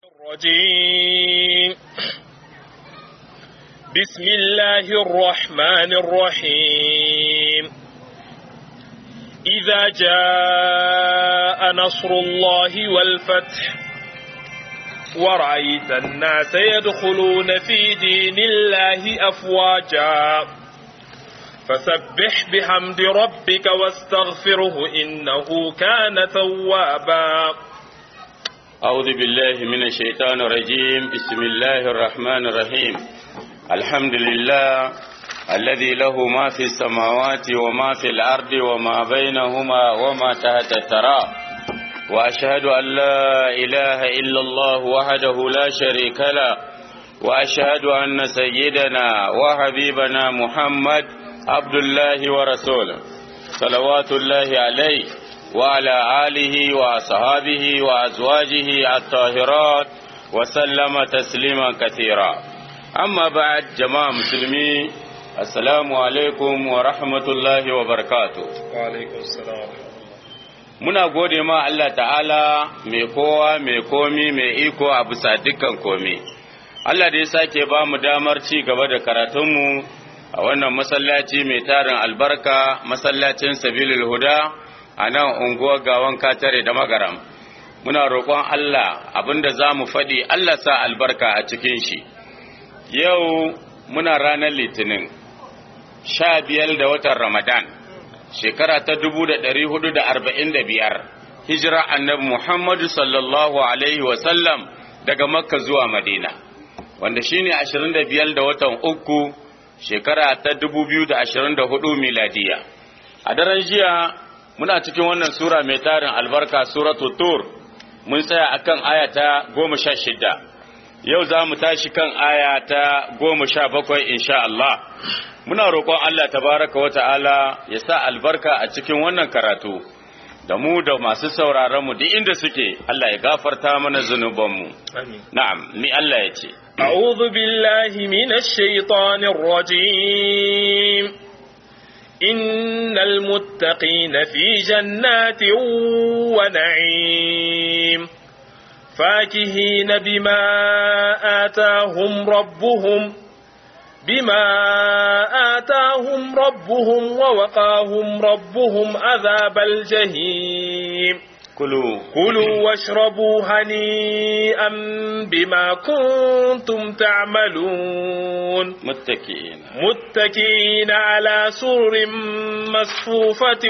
الرجيم بسم الله الرحمن الرحيم إذا جاء نصر الله والفتح ورأيت الناس يدخلون في دين الله أفواجا فسبح بحمد ربك واستغفره إنه كان توابا أعوذ بالله من الشيطان الرجيم بسم الله الرحمن الرحيم الحمد لله الذي له ما في السماوات وما في الأرض وما بينهما وما تحت الثرى وأشهد أن لا إله إلا الله وحده لا شريك له وأشهد أن سيدنا وحبيبنا محمد عبد الله ورسوله صلوات الله عليه وعلى آله وأصحابه وأزواجه الطاهرات وسلم تسليما كثيرا أما بعد جماعة مسلمين السلام عليكم ورحمة الله وبركاته وعليكم السلام muna gode ma Allah ta'ala mai kowa mai komi mai iko a bisa dukkan komi Allah da ya sake ba mu damar ci gaba da karatunmu a wannan masallaci mai tarin albarka masallacin sabilul huda a nan unguwar gawan katare da magaram muna roƙon Allah abinda za mu faɗi Allah sa albarka a cikin shi yau muna ranar litinin sha biyar da watan ramadan shekara ta dubu da ɗari hudu da arba'in da biyar hijira annabi muhammadu sallallahu alaihi wasallam daga makka zuwa madina wanda shine ashirin da biyar da watan uku shekara ta dubu biyu da ashirin da hudu miladiya a daren jiya muna cikin wannan sura mai tarin albarka suratu tur mun tsaya akan aya ta goma sha shida yau za mu tashi kan aya ta goma sha bakwai insha Allah muna roƙon Allah tabaraka wa ta'ala ya sa albarka a cikin wannan karatu da mu da masu sauraron mu duk inda suke Allah ya gafarta mana zunubanmu na'am ni Allah ya ce أعوذ بالله من الشيطان الرجيم إن المتقين في جنات ونعيم فاكهين بما آتاهم ربهم بما آتاهم ربهم ووقاهم ربهم عذاب الجحيم كلوا كلوا واشربوا هنيئا بما كنتم تعملون متكئين متكئين على سرر مصفوفة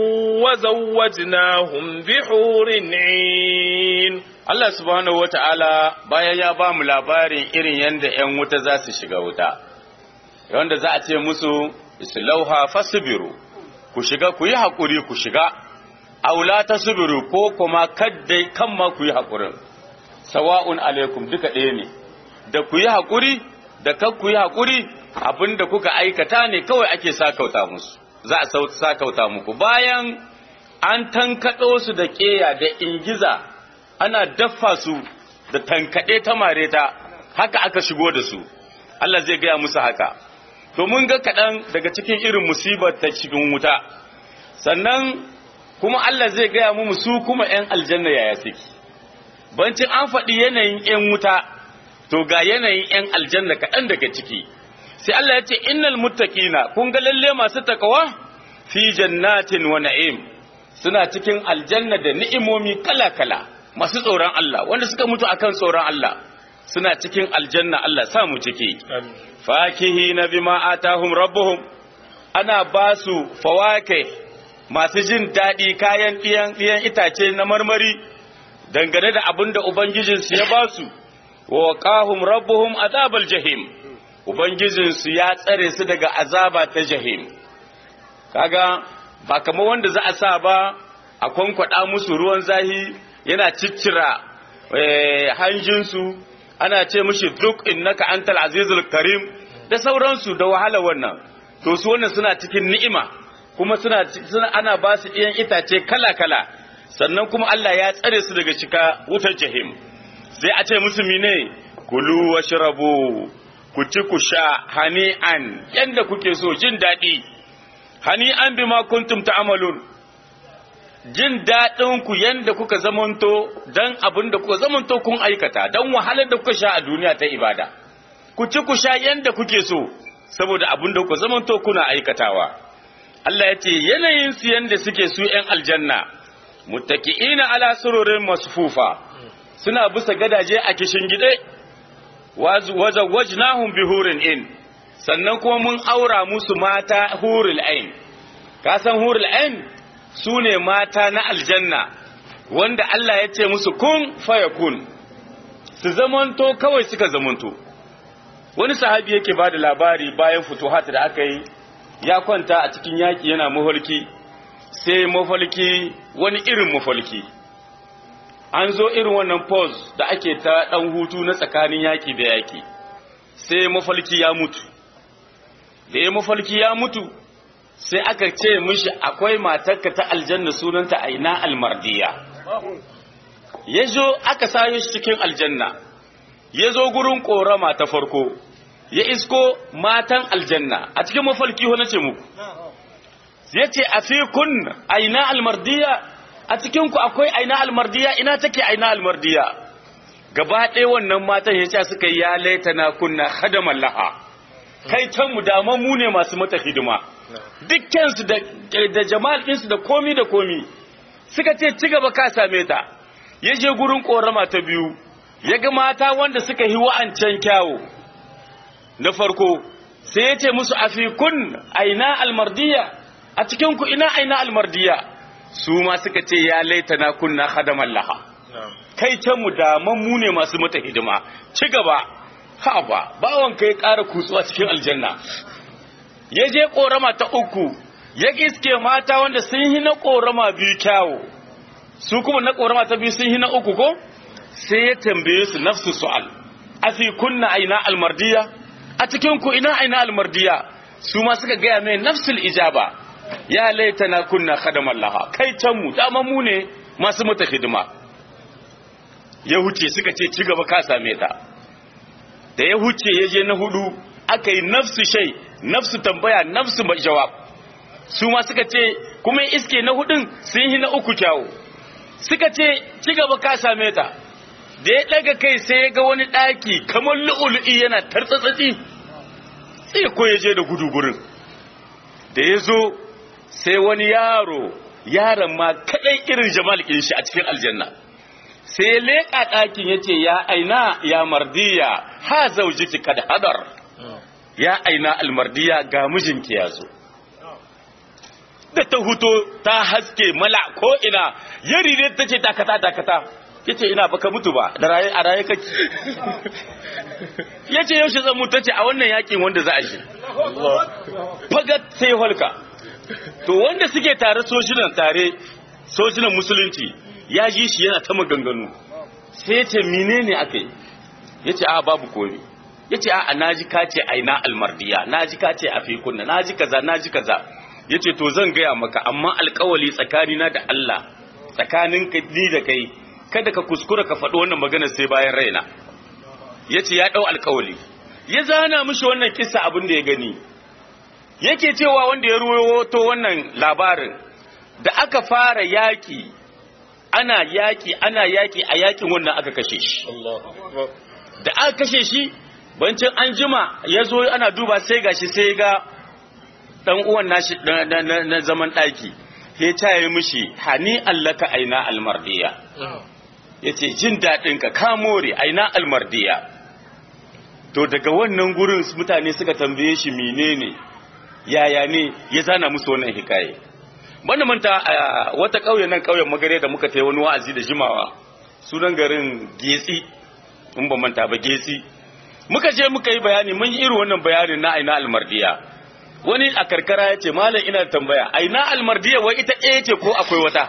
وزوجناهم بحور عين Allah subhanahu wa ta'ala bayan ya ba mu labarin irin yadda ‘yan wuta za su shiga wuta, wanda za a ce musu, Islauha fasibiru, ku shiga ku yi haƙuri ku shiga, aula ta subiru ko kuma kaddai kan ma ku yi haƙurin, sawa'un alaikum duka ɗaya ne, da ku yi haƙuri, da kan ku yi haƙuri abin da kuka aikata ne kawai ake sakauta musu, za a sakauta muku. Bayan an tankaɗo su da ƙeya da ingiza ana daffa su da tankaɗe ta mareta haka aka shigo da su Allah zai gaya musu haka to mun ga kaɗan daga cikin irin musibar ta cikin wuta sannan kuma Allah zai gaya mu su kuma ‘yan aljanna yaya suke bancin an faɗi yanayin ‘yan wuta to ga yanayin ‘yan aljanna kaɗan daga ciki sai Allah ya ce innal muttaqina kun ga lalle masu takawa fi jannatin wa na'im suna cikin aljanna da ni'imomi kala-kala masu tsoron Allah wanda suka mutu akan tsoron Allah suna cikin aljanna Allah sa mu ciki fakihi na bima atahum rabbuhum ana ba su fawake masu jin daɗi kayan ɗiyan ɗiyan itace na marmari dangane da abin da ubangijinsu ya ba su wa qahum rabbuhum azabal jahim ubangijinsu ya tsare su daga azaba ta jahim kaga ba kamar wanda za a sa ba a kwankwada musu ruwan zahi yana ciccira hanjinsu ana ce mishi duk innaka antal azizul karim da sauransu da wahala wannan to su wannan suna cikin ni'ima kuma suna, suna ana ba su iyan itace kala-kala sannan kuma Allah ya tsare su daga cika wutar jahim sai a ce musu mine kulu washrabu ku ci ku sha hani'an yanda kuke so jin daɗi hani'an bima kuntum ta'malun jin daɗin ku yanda kuka zamanto dan abin da kuka zamanto kun aikata dan wahalar da kuka sha a duniya ta ibada ku ci ku sha yanda kuke so saboda abin da kuka zamanto kuna aikatawa Allah ya ce yanayin su yanda suke su ‘yan aljanna muttaki'ina ala sururin masfufa suna bisa gadaje a kishin gide wajnahum bihurin in sannan kuma mun aura musu mata hurul ain ka san hurul ain su ne mata na aljanna wanda Allah ya ce musu kun fayakun su zamanto kawai suka zamanto wani sahabi yake ba da labari bayan futuhat da aka yi ya kwanta a cikin yaƙi yana mafalki sai mafalki wani irin mafalki an zo irin wannan pause da ake ta ɗan hutu na tsakanin yaƙi da yaƙi sai mafalki ya mutu da ya mafalki ya mutu sai aka ce mishi akwai matarka ta aljanna sunanta aina almardiya ya zo aka sayo shi cikin aljanna ya zo gurin ƙorama ta farko ya isko matan aljanna a cikin mafalki na ce muku ya ce a fi kun aina almardiya a cikinku akwai aina almardiya ina take aina almardiya gaba ɗaya wannan matan ya ce suka yi ya laitana kunna hadaman laha kai can mu daman mu ne masu mata hidima dukkansu da jama'al ɗinsu da komi da komi suka ce ci gaba ka same ta ya je gurin ƙorama ta biyu ya ga mata wanda suka yi wa'ancan kyawo na farko sai ya ce musu a fi kun aina almardiya a cikinku ina aina almardiya su ma suka ce ya laita na kunna hadaman laha kai can mu daman mu ne masu mata hidima ci gaba ha ba bawan kai ƙara kutsuwa cikin aljanna ya je ƙorama ta uku ya iske mata wanda sun yi na ƙorama biyu kyawo su kuma na ƙorama ta biyu sun yi na uku ko sai ya tambaye su nafsu su'al a fi kunna aina almardiya a cikin ku ina aina almardiya su ma suka gaya mai nafsul ijaba ya laita na kunna khadaman laha kai can mu dama mu ne masu mata hidima ya huce suka ce ci gaba ka same ta da ya huce ya je na hudu aka yi nafsu shai nafsu tambaya nafsu jawab su ma suka ce kuma iske na hudun sun yi na uku kyawu suka ce ci gaba ka same ta da ya daga kai sai ya ga wani ɗaki kamar lu'ulu'i yana tartsatsatsi sai ko ya je da gudu gurin da ya zo sai wani yaro yaron ma kaɗai irin jamal shi a cikin aljanna sai ya leƙa ɗakin ya ce ya aina ya mardiya ha zaujiki kad hadar ya aina almardiya ga mijinki ya zo da ta huto ta haske mala ko ina yari ne ta ce dakata dakata yace ina baka mutu ba da raye a raye kake yace yaushe zan mutu tace a wannan yakin wanda za a shi fagat sai holka to wanda suke tare sojinan tare sojinan musulunci ya ji shi yana ta maganganu sai yace menene akai yace a babu komai yace a naji kace aina almardiya naji kace a fi kunna naji kaza naji kaza yace to zan gaya maka amma alkawali tsakanina da Allah tsakanin ni da kai kada ka kuskura ka faɗi wannan magana sai bayan raina ya ce ya ɗau alkawali ya zana mishi wannan kisa abin da ya gani yake cewa wanda ya ruwato wannan labarin da aka fara yaƙi ana yaƙi ana yaƙi a yaƙin wannan aka kashe shi da aka kashe shi bancin an jima ya zo ana duba sai gashi sai ga ɗan uwan nashi na zaman ɗaki ya caye mishi hani allaka aina almardiya ya ce jin daɗinka ka more aina almardiya to daga wannan gurin mutane suka tambaye shi menene yaya ne ya zana musu wannan hikaye banda manta a wata ƙauye nan ƙauyen magare da muka tai wani wa'azi da jimawa sunan garin getsi in ba manta ba getsi muka je muka yi bayani mun yi irin wannan bayanin na aina almardiya wani a karkara ya ce malam ina tambaya aina almardiya wai ita ɗaya ce ko akwai wata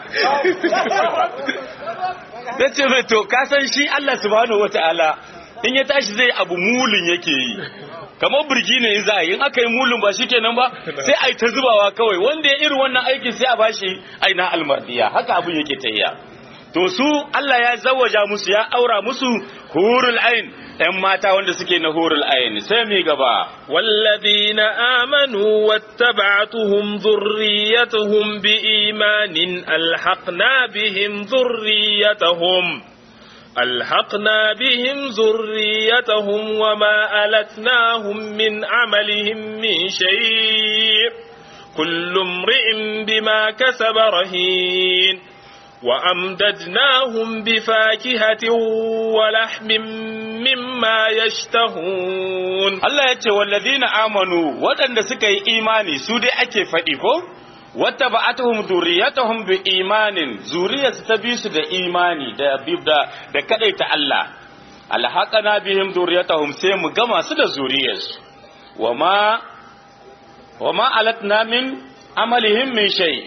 na ce mai to kasan shi Allah subhanahu wata'ala in ya tashi zai abu mulun yake yi kamar birgi ne za a yi in aka yi mulun ba shi kenan ba sai a yi ta zubawa kawai wanda ya irin wannan aikin sai a bashi aina almardiya haka abin yake ta iya to su Allah ya zawaja musu ya aura musu hurul ain ‘yan mata wanda suke na hurul ain sai mi gaba والذين آمنوا واتبعتهم ذريتهم بإيمان ألحقنا بهم ذريتهم ألحقنا بهم ذريتهم وما ألتناهم من عملهم من شيء كل امرئ بما كسب رهين وأمددناهم بفاكهة ولحم مما يشتهون Allah ya ce wallazina amanu waɗanda suka yi imani su dai ake faɗi ko wata ba'atuhum zuriyatuhum bi imanin zuriyarsu ta bi su da imani da da da kadaita Allah alhaqana bihim zuriyatuhum sai mu gama su da zuriyarsu wama wama alatna min amalihim min shay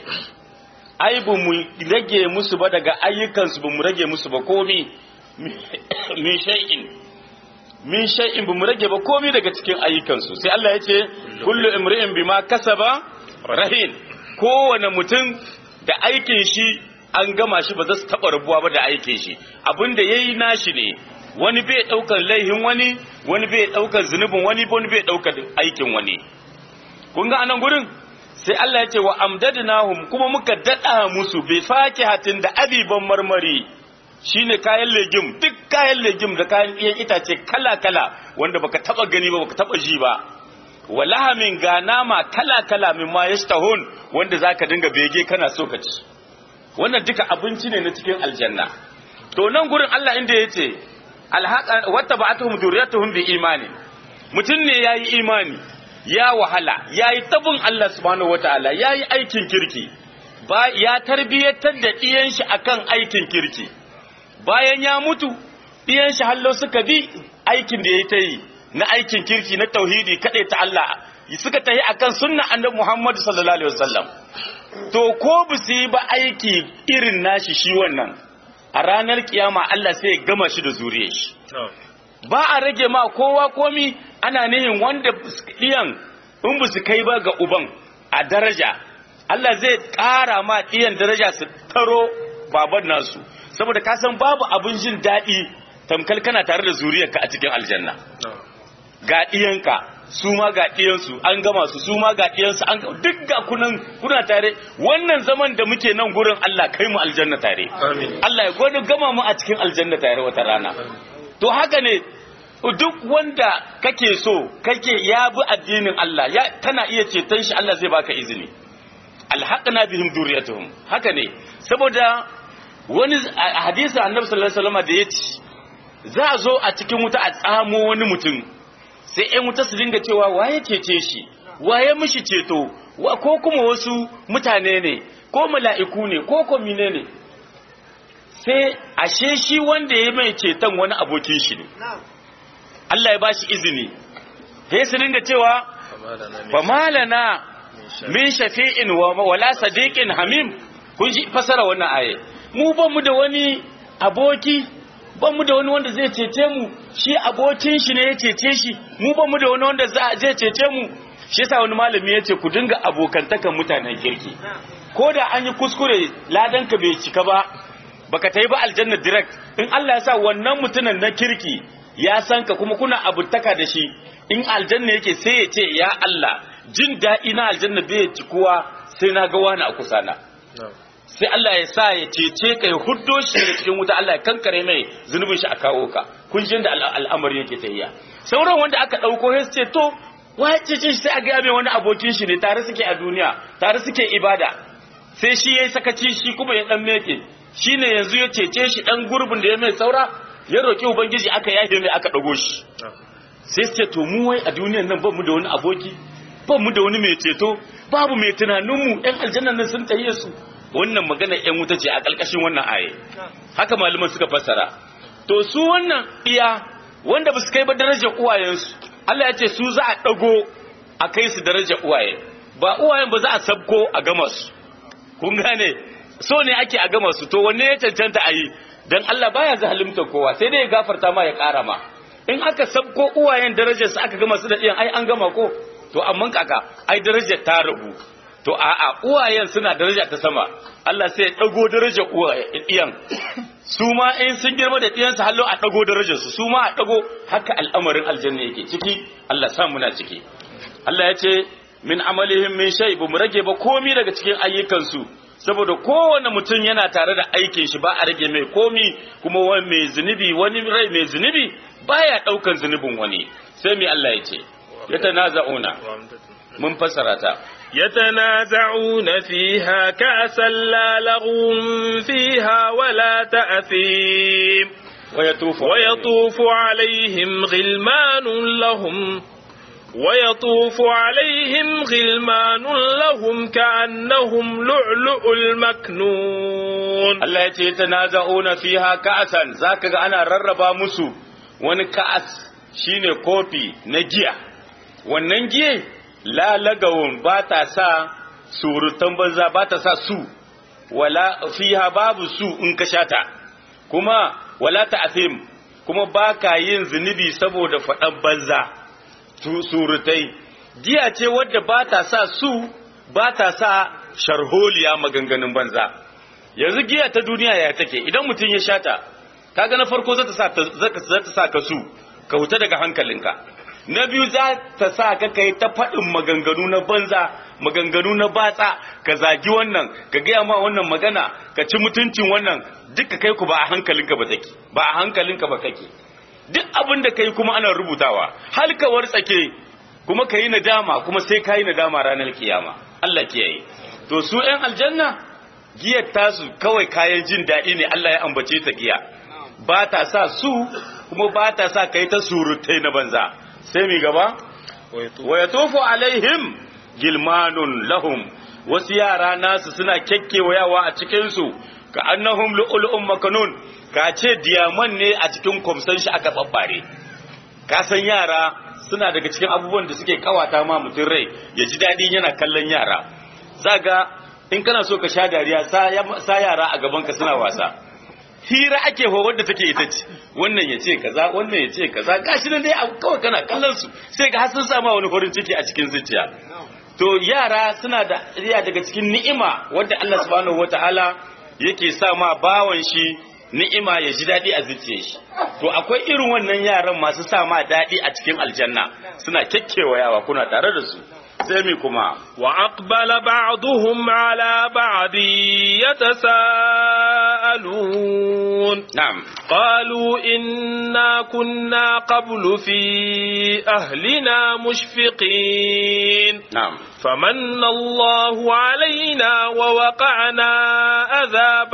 ai bu mu rage musu ba daga ayyukansu ba mu rage musu ba komi min shay'in min shay'in bamu rage ba komai daga cikin ayyukansu sai Allah ya ce kullu imri'in bima kasaba rahin kowane mutum da aikin shi an gama shi ba za su taba rabuwa ba da aikin shi abinda yayi nashi ne wani bai daukar laihin wani wani bai daukar zunubin wani wani bai daukar aikin wani kun ga anan gurin sai Allah ya ce wa amdadnahum kuma muka dada musu bi fakihatin da abiban marmari shine kayan legim duk kayan legim da kayan iyan itace kala-kala wanda baka taba gani ba baka taba ji ba walahamin ga nama kala-kala min ma yashtahun wanda zaka dinga bege kana so ka ci wannan duka abinci ne na cikin aljanna to nan gurin Allah inda yace alhaqa wattaba'atuhum dhurriyyatuhum bi imani mutum ne yayi imani ya wahala yayi tabin Allah subhanahu wataala yayi aikin kirki ba ya tarbiyatar da diyan shi akan aikin kirki bayan ya mutu ɗiyan shi hallo suka bi aikin da ya ta yi na aikin kirki na tauhidi kaɗai ta Allah suka tahi akan sunna annabi Muhammad sallallahu alaihi wasallam to ko ba su yi ba aiki irin nashi shi wannan a ranar kiyama Allah sai ya gama shi da zuriyar shi ba a rage ma kowa komi ana nihin wanda ɗiyan in ba su kai ba ga uban a daraja Allah zai ƙara ma ɗiyan daraja su taro baban nasu saboda ka san babu abin jin daɗi tamkal kana tare da zuriyarka a cikin aljanna ga ɗiyanka su ma ga ɗiyansu an gama su su ma ga ɗiyansu an duk ga kunan kuna tare wannan zaman da muke nan gurin Allah kai mu aljanna tare Allah ya gwada gama mu a cikin aljanna tare wata rana to haka ne duk wanda kake so kake ya bi addinin Allah ya kana iya ceton shi Allah zai baka izini alhaqna bihim duriyatuhum haka ne saboda wani hadisi annabi sallallahu alaihi wasallam da yace za a zo a cikin wuta a tsamo wani mutum sai ƴan wuta su dinga cewa waye cece shi waye mishi ceto wa ko kuma wasu mutane ne ko mala'iku ne ko ko mine ne sai ashe shi wanda ya mai ceton wani abokin shi ne Allah ya bashi izini sai su dinga cewa fa malana min shafi'in wa wala sadiqin hamim kun ji fasara wannan aye mu ba mu da wani aboki ba mu da wani wanda zai cece mu shi abokin shi ne ya cece shi mu ba mu da wani wanda zai cece mu shi yasa wani malami ya ce ku dinga abokantakan mutanen kirki ko da an yi kuskure ladan ka bai cika ba baka ta yi ba aljanna direct in Allah ya sa wannan mutumin na kirki ya san ka kuma kuna abutaka da shi in aljanna yake sai ya ce ya Allah jin daɗi na aljanna bai cikuwa sai na ga wani a kusa na sai Allah ya sa ya cece ka ya huddo shi daga cikin wuta Allah ya kankare mai zunubin shi a kawo ka kun ji da al'amari yake tafiya sauran wanda aka dauko sai ce to waye cece shi sai a ga mai wani abokin shi ne tare suke a duniya tare suke ibada sai shi yayi sakaci shi kuma ya dan meke shine yanzu ya cece shi dan gurbin da ya mai saura ya roki ubangiji aka yafe mai aka dago shi sai su ce to mu wai a duniyan nan ba mu da wani aboki ba mu da wani mai ceto babu mai tunaninmu yan aljannan nan sun tahiye su wannan magana ‘yan wuta ce a ƙalƙashin wannan aye haka malaman suka fassara to su wannan iya wanda ba su kai ba darajar uwayensu Allah ya ce su za a ɗago a kai su darajar uwaye ba uwayen ba za a sabko a gama su kun gane so ne ake a gama su to wanne ya cancanta a yi don Allah baya zalimta kowa sai dai ya gafarta ma ya ƙara ma in aka sabko uwayen darajar su aka gama su da ɗiyan ai an gama ko to amma kaka ai darajar ta rabu to a'a uwayen suna daraja ta sama Allah sai ya dago daraja iyan su ma in sun girma da ɗiyansu hallo a dago darajar su su ma a dago haka al'amarin aljanna yake ciki Allah sa muna ciki Allah ya ce min amalihim min shay bu mu rage ba komi daga cikin ayyukansu saboda kowane mutum yana tare da aikin shi ba a rage mai komi kuma wani mai zunubi wani rai mai zunubi baya daukan zunubin wani sai mai Allah ya ce ya tanaza'una mun fassara ta يتنازعون فيها كأسا لا لغو فيها ولا تأثيم ويطوف ويطوف عليهم غلمان لهم ويطوف عليهم غلمان لهم كأنهم لؤلؤ المكنون Allah ya ce yatanaza'una fiha ka'asan zaka ga ana rarraba musu wani ka'as shine kofi na giya wannan giye lalagawun ba ta sa surutan banza ba ta sa su wala fiha babu su in ka shata kuma wala ta'thim kuma ba ka yin zunubi saboda faɗan banza surutai giya ce wadda ba ta sa su ba ta sa sharholiya maganganun banza yanzu giya ta duniya ya take idan mutum ya shata kaga na farko zata sa zata sa ka su ka huta daga hankalinka na biyu za ta sa ka kai ta faɗin maganganu na banza maganganu na batsa ka zagi wannan ka gaya ma wannan magana ka ci mutuncin wannan duka kai ku ba a hankalinka ba take ba a hankalinka ba kake duk abin da kai kuma ana rubutawa halkawar tsake kuma ka yi nadama kuma sai ka yi nadama ranar kiyama Allah kiyaye to su ‘yan aljanna giyar tasu kawai kayan jin daɗi ne Allah ya ambace ta giya ba ta sa su kuma ba ta sa kai ta surutai na banza sai mi gaba wa ya tofu alaihim gilmanun lahum wasu yara nasu suna kyakkyawayawa a cikinsu ka annahum lu'ulu'un makanun ka ce diyaman ne a cikin kwamsan shi aka babbare ka san yara suna daga cikin abubuwan da suke kawata ma mutum rai ya ji daɗi yana kallon yara zaga in kana so ka sha dariya sa yara a gaban ka suna wasa hira ake ho wadda take ita ce wannan ya ce kaza wannan ya ce kaza gashi nan dai kawai kana kallon su sai ga har sun sama wani farin ciki a cikin zuciya to yara suna da riya daga cikin ni'ima wadda Allah subhanahu wataala yake sa ma bawan shi ni'ima ya ji daɗi a zuciyar shi to akwai irin wannan yaran masu sa ma daɗi a cikin aljanna suna kekkewayawa kuna tare da su sai mi kuma wa aqbala ba'dhum ala ba'd yatasaalun na'am qalu inna kunna qablu fi ahlina mushfiqin na'am فمن الله علينا ووقعنا عذاب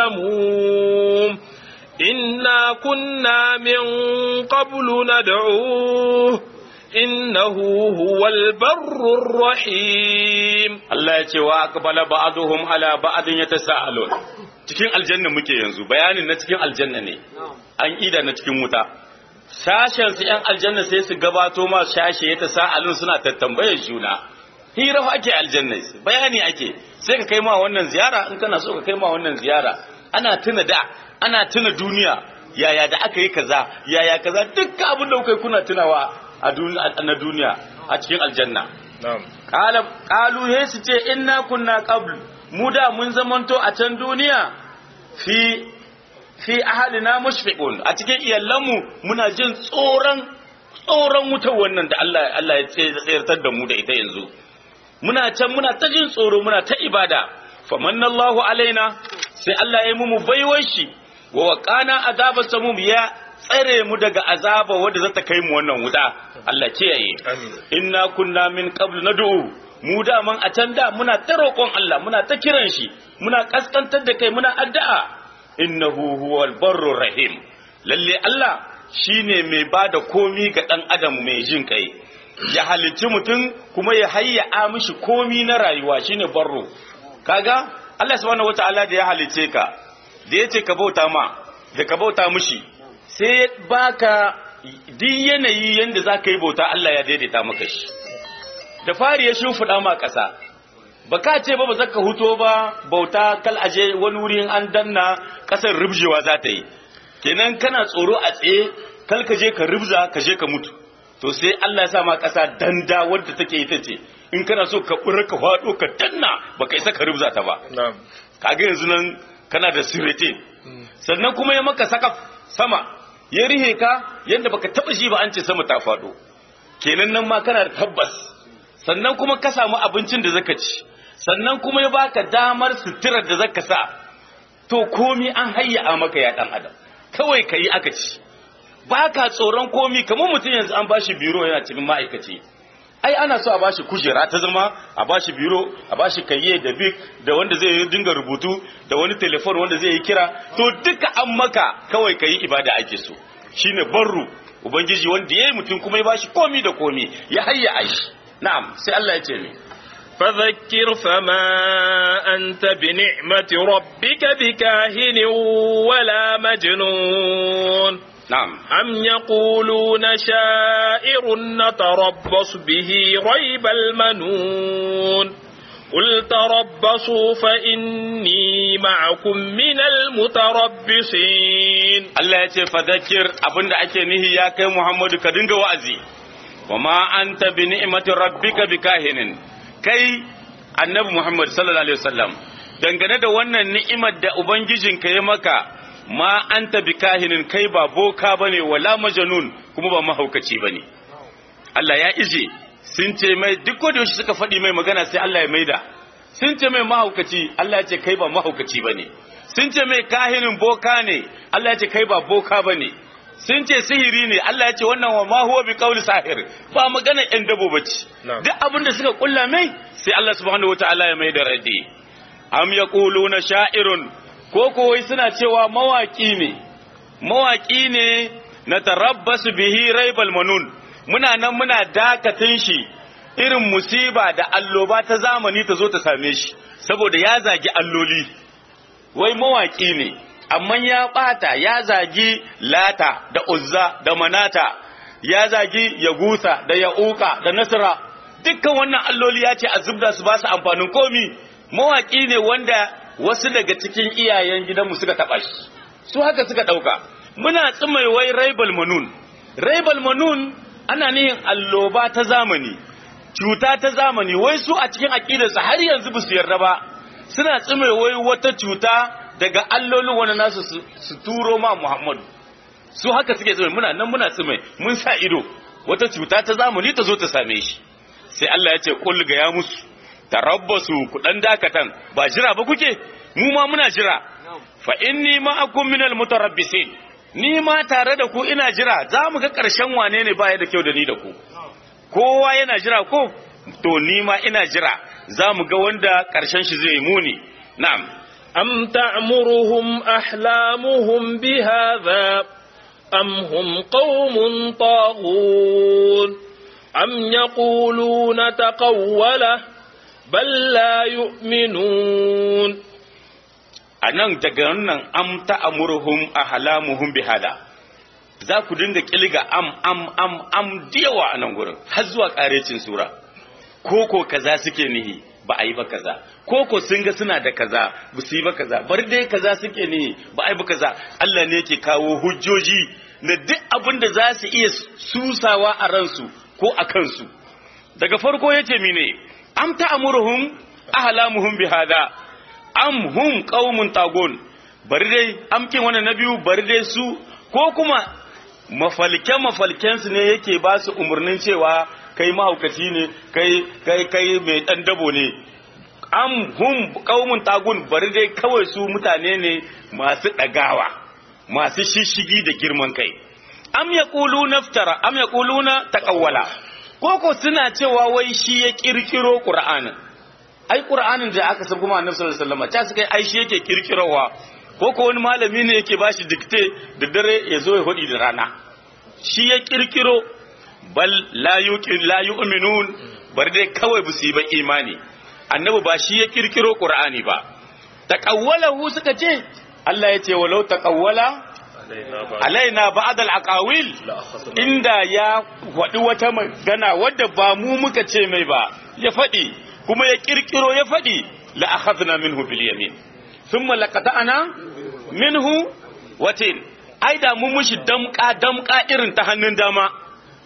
السموم إنا كنا من قبل ندعوه إنه هو البر الرحيم Allah ya ce wa aqbala ba'dhum ala ba'din yatasaalun cikin aljanna muke yanzu bayanin na cikin aljanna ne an ida na cikin wuta sashen su yan aljanna sai su gabato ma shashe yatasaalun suna tattambayar juna hira fa ake aljanna bayani ake sai ka kai ma wannan ziyara in kana so ka kai ma wannan ziyara ana tuna da ana tuna duniya yaya da aka yi kaza yaya kaza dukkan abin da kuka kuna tunawa a na duniya a cikin aljanna qala qalu he su ce inna kunna qabl mu da mun zamanto a can duniya fi fi ahalina mushfiqun a cikin iyalanmu muna jin tsoron tsoron wutar wannan da Allah Allah ya tsayar da mu da ita yanzu muna can muna ta jin tsoro muna ta ibada famanna Allahu alaina sai Allah ya yi mu baiwar shi wa waqana azaba samum ya tsare mu daga azaba wadda za ta kai mu wannan wuta Allah kiyaye inna kunna min qabl nad'u mu da man a can da muna ta roƙon Allah muna ta kiran shi muna kaskantar da kai muna addu'a innahu huwal barrur rahim lalle Allah shine mai bada komi ga dan adam mai jin kai ya halicci mutum kuma ya hayya mishi komi na rayuwa shine barro kaga Allah subhanahu wataala da ya halicce ka da yace ka bauta ma da ka bauta mishi sai baka duk yanayi yanda zaka yi bauta Allah ya daidaita maka shi da fari ya shimfiɗa ma ƙasa ba ka ce ba ba zaka huto ba bauta kal aje wani wurin an danna ƙasar rubjewa za ta yi kenan kana tsoro a tsaye kal ka je ka rubza ka je ka mutu to sai Allah ya sa ma ƙasa danda wadda take ita ce in kana so ka ɓura ka faɗo ka danna baka isa ka rubza ta ba na'am kaga yanzu nan kana da sirete sannan kuma ya maka saka sama ya rihe ka yadda baka taba shi ba an ce sama ta faɗo kenan nan ma kana da tabbas sannan kuma ka samu abincin da zaka ci sannan kuma ya baka damar suturar da zaka sa to komi an hayya maka ya dan adam kawai kayi aka ci baka tsoron komi kamar mutum yanzu an bashi biro yana cikin ma'aikaci ai ana so a bashi kujera ta zama a bashi biro a bashi kayye da bik da wanda zai yi dinga rubutu da wani telefon wanda zai yi kira to duka an maka kawai kayi ibada ake so shine barru ubangiji wanda yayi mutum kuma ya bashi komi da komi ya hayya aishi na'am sai Allah ya ce mi فذكر فما أنت بنعمة ربك بكاهن ولا مجنون na'am أم يقولون شائر نتربص به ريب المنون قل تربصوا فإني معكم من المتربصين Allah ya ce fadakir abinda ake nihi ya kai Muhammadu ka dinga wa'azi wa ma anta bi ni'mati rabbika bikahinin kai annabi Muhammad sallallahu alaihi wasallam dangane da wannan ni'imar da ubangijinka ya maka ma anta bikahinin kai ba boka bane wala majnun kuma ba mahaukaci bane Allah ya ije sun ce mai duk da yaushe suka faɗi mai magana sai Allah ya maida sun ce mai mahaukaci Allah ya ce kai ba mahaukaci bane sun ce mai kahinin boka ne Allah ya ce kai ba boka bane sun ce sihiri ne Allah ya ce wannan wa ma huwa bi qawli sahir ba magana ɗan dabo bace Na'am. duk abin da suka kulla mai sai Allah subhanahu wataala ya mai da raddi am yaquluna sha'irun ko ko wai suna cewa mawaki ne mawaki ne na tarabbasu bihi raibal manun muna nan muna dakatin shi irin musiba da alloba ta zamani ta zo ta same shi saboda ya zagi alloli wai mawaki ne amma ya bata ya zagi lata da uzza da manata ya zagi yagusa da ya'uka da nasra dukkan wannan alloli ya ce a zubda su ba su amfanin komi mawaki ne wanda wasu daga cikin iyayen gidanmu suka taɓa shi su haka suka ɗauka muna tsimai wai raibal manun raibal manun ana nihin alloba ta zamani cuta ta zamani wai su a cikin aƙidarsu har yanzu ba su yarda ba suna tsimai wai wata cuta daga allolin wani nasu su- su turo ma muhammadu su haka suke tsimai muna nan muna tsimai mun sa ido wata cuta ta zamani ta zo ta same shi sai Allah ya ce kul ga ya musu tarabbasu ku dan dakatan ba jira ba kuke mu ma muna jira fa inni ma'akum minal mutarabbisin ni ma tare da ku ina jira za mu ga ƙarshen wane ne baya da kyau da ni da ku kowa yana jira ko to ni ma ina jira za mu ga wanda ƙarshen shi zai muni na'am أم تأمرهم أحلامهم بهذا أم هم قوم طاغون أم يقولون تقوله بل لا يؤمنون a nan daga wannan am ta'amuruhum ahlamuhum bihada za ku dinga kilga am am am am diyawa a nan gurin har zuwa karecin sura koko kaza suke nihi ba a yi ba kaza koko sun ga suna da kaza ba su yi ba kaza bar dai kaza suke nihi ba a yi ba kaza Allah ne yake kawo hujjoji na duk abin da za su iya susawa a ransu ko a kansu daga farko yace mine am ta'amuruhum ahlamuhum bihada am hum qaumun tagun bari dai amkin wannan na biyu bari dai su ko kuma mafalke mafalken su ne yake ba su umarnin cewa kai mahaukaci ne kai kai kai mai dan dabo ne am hum qaumun tagun bari dai kawai su mutane ne masu dagawa masu shishigi da girman kai am yaquluna naftara am yaquluna taqawwala koko suna cewa wai shi ya kirkiro qur'anin ai qur'anin da aka san kuma annabi sallallahu alaihi wasallam ta suka ai shi yake kirkirowa ko ko wani malami ne yake bashi dikte da dare ya zo ya hudi da rana shi ya kirkiro bal la yuqin la yu'minun bar dai kawai bu su yi ba imani annabi ba shi ya kirkiro qur'ani ba taqawwalahu suka ce Allah ya ce walau taqawwala alaina ba'd al-aqawil inda ya faɗi wata magana wadda ba mu muka ce mai ba ya faɗi kuma ya kirkiro ya faɗi la akhadna minhu bil yamin thumma laqata'na minhu watin ai da mun mushi damka damka irin ta hannun dama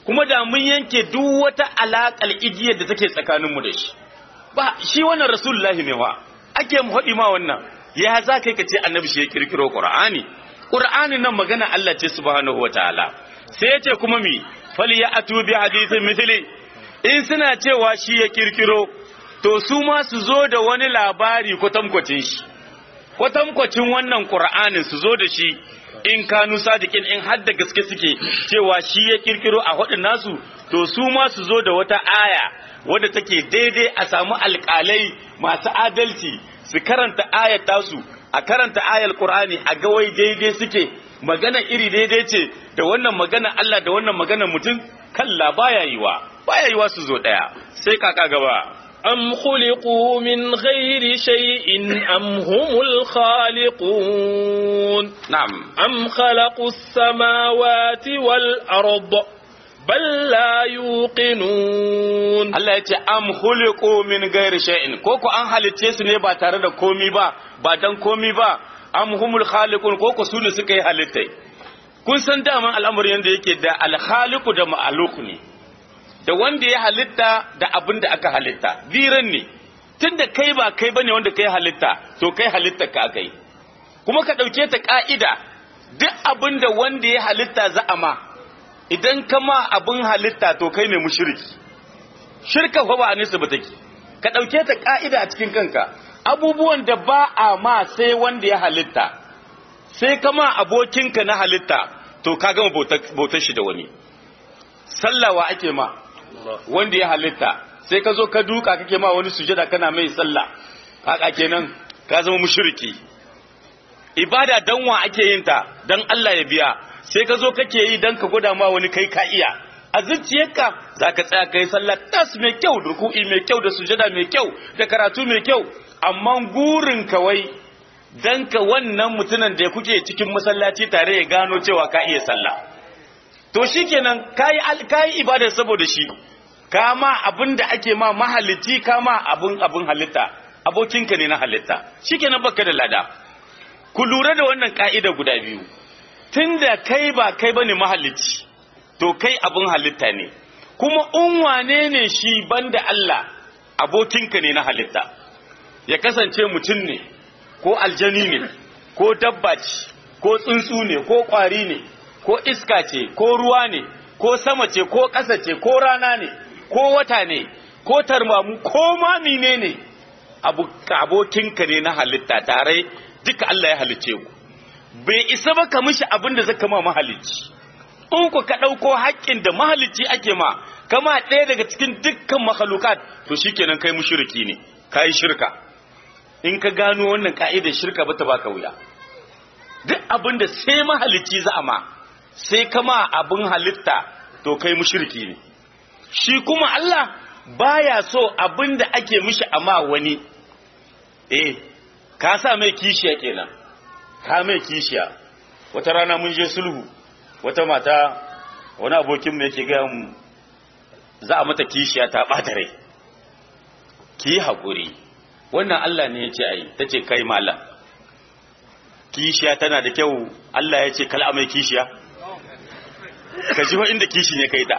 kuma da mun yanke duk wata alaƙar igiyar da take tsakaninmu da shi ba shi wannan rasulullahi ne wa ake mu haɗi ma wannan ya za kai ka ce annabi shi ya kirkiro qur'ani qur'ani nan magana Allah ce subhanahu wataala sai ya ce kuma mi falyatu bi hadithin mithli in suna cewa shi ya kirkiro to su ma su zo da wani labari kwatankwacin shi kwatankwacin wannan qur'anin su zo da shi in kanu sadiqin in har da gaske suke cewa shi ya kirkiro a hudun nasu to su ma su zo da wata aya wadda take daidai a samu alƙalai masu adalci su karanta ayat tasu a karanta ayar qur'ani a ga wai daidai suke magana iri daidai ce da wannan magana Allah da wannan magana mutum kalla baya yiwa baya yiwa su zo daya sai kaka gaba أم خلقوا من غير شيء أم هم الخالقون na'am أم خلقوا السماوات والأرض بل لا يوقنون Allah ya ce am khuliqu min ghairi shay'in ko ko an halicce su ne ba tare da komi ba ba dan komi ba am humul khaliqun ko ko su ne suka yi halittai kun san daman al'amarin yanda yake da al khaliqu da ma'luq ne da wanda ya halitta da abin da aka halitta biran ne tunda kai ba kai bane wanda kai halitta to kai halitta ka kai kuma ka dauke ta ka'ida duk abin da wanda ya halitta za'ama idan kama abin halitta to kai ne mushriki shirka fa ba a nisa ba take ka ɗauke ta ƙa'ida a cikin kanka abubuwan da ba a ma sai wanda ya halitta sai kama abokinka na halitta to ka gama bautar shi da wani sallawa ake ma wanda ya halitta sai ka zo ka duka kake ma wani sujada kana mai sallah haka kenan ka zama mushriki ibada dan wa ake yin ta dan Allah ya biya sai ka zo kake yi dan ka gwada ma wani kai ka iya a zuciyarka za ka tsaya ka yi sallah tas mai kyau da ruku'i mai kyau da sujada mai kyau da karatu mai kyau amma gurin kawai dan ka wannan mutumin da kuke cikin masallaci tare ya gano cewa ka iya sallah to shikenan kayi kayi ibada saboda shi kama abin da ake ma mahalicci kama abin abin halitta abokinka ne na halitta shikenan baka da lada ku lura da wannan ka'ida guda biyu tunda kai ba kai bane mahalicci to kai abin halitta ne kuma in wane ne shi banda Allah abokinka ne na halitta ya kasance mutum ne ko aljani ne ko dabba ce ko tsuntsu ne ko ƙwari ne ko iska ce ko ruwa ne ko sama ce ko ƙasa ce ko rana ne ko wata ne ko tarmamu ko ma mine ne abokinka ne na halitta tare duka Allah ya halicce ku bai isa ba ka mishi abin da zaka ma mahalicci in ku ka ɗauko haƙƙin da mahalicci ake ma kama ɗaya daga cikin dukkan makhlukat to shikenan kai mushriki ne kai shirka in ka gano wannan ka'idar shirka ba ta baka wuya duk abin da sai mahalicci za a ma sai kama abin halitta to kai mushriki ne shi kuma Allah baya so abin da ake mishi amma wani eh ka sa mai kishiya kenan ka mai kishiya wata rana mun je sulhu wata mata wani abokin mu yake ga mu za a mata kishiya ta bata rai ki haƙuri wannan Allah ne ya ce ai ta ce kai malam kishiya tana da kyau Allah ya ce kala mai kishiya ka ji inda kishin ya kai ta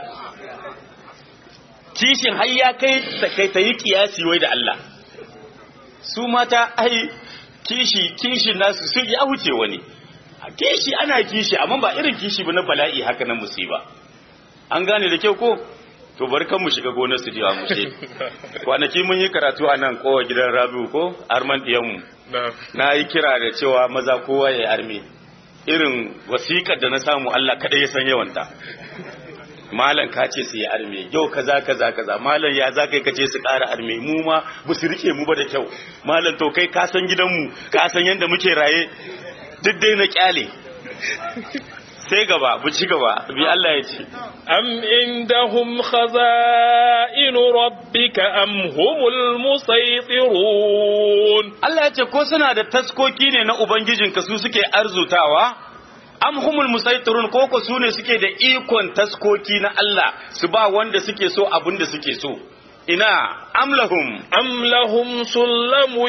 kishin har ya kai ta kai ta yi kiyasi wai da Allah su mata ai kishi kishin nasu su ya huce wani kishi ana kishi amma ba irin kishi ba na bala'i haka na musiba an gane da kyau ko to bari kan mu shiga gonar su jiwa mu ce kwanaki mun yi karatu a nan kowa gidan rabiu ko arman diyanmu na yi kira da cewa maza kowa ya arme irin wasiƙar da na samu Allah kaɗai ya san yawanta malam ka ce su yi arme yau kaza kaza kaza malam ya za kai ka ce su ƙara arme mu ma ba su rike mu ba da kyau malam to kai ka san gidanmu ka san yadda muke raye duk dai na kyale sai gaba bu ci gaba bi Allah ya ce am indahum khaza'in rabbika am humul musaytirun Allah ya ce ko suna da taskoki ne na ubangijinka su suke arzutawa am humul musaytirun ko ko su ne suke da ikon taskoki na Allah su ba wanda suke so abin da suke so ina am lahum am lahum sullamun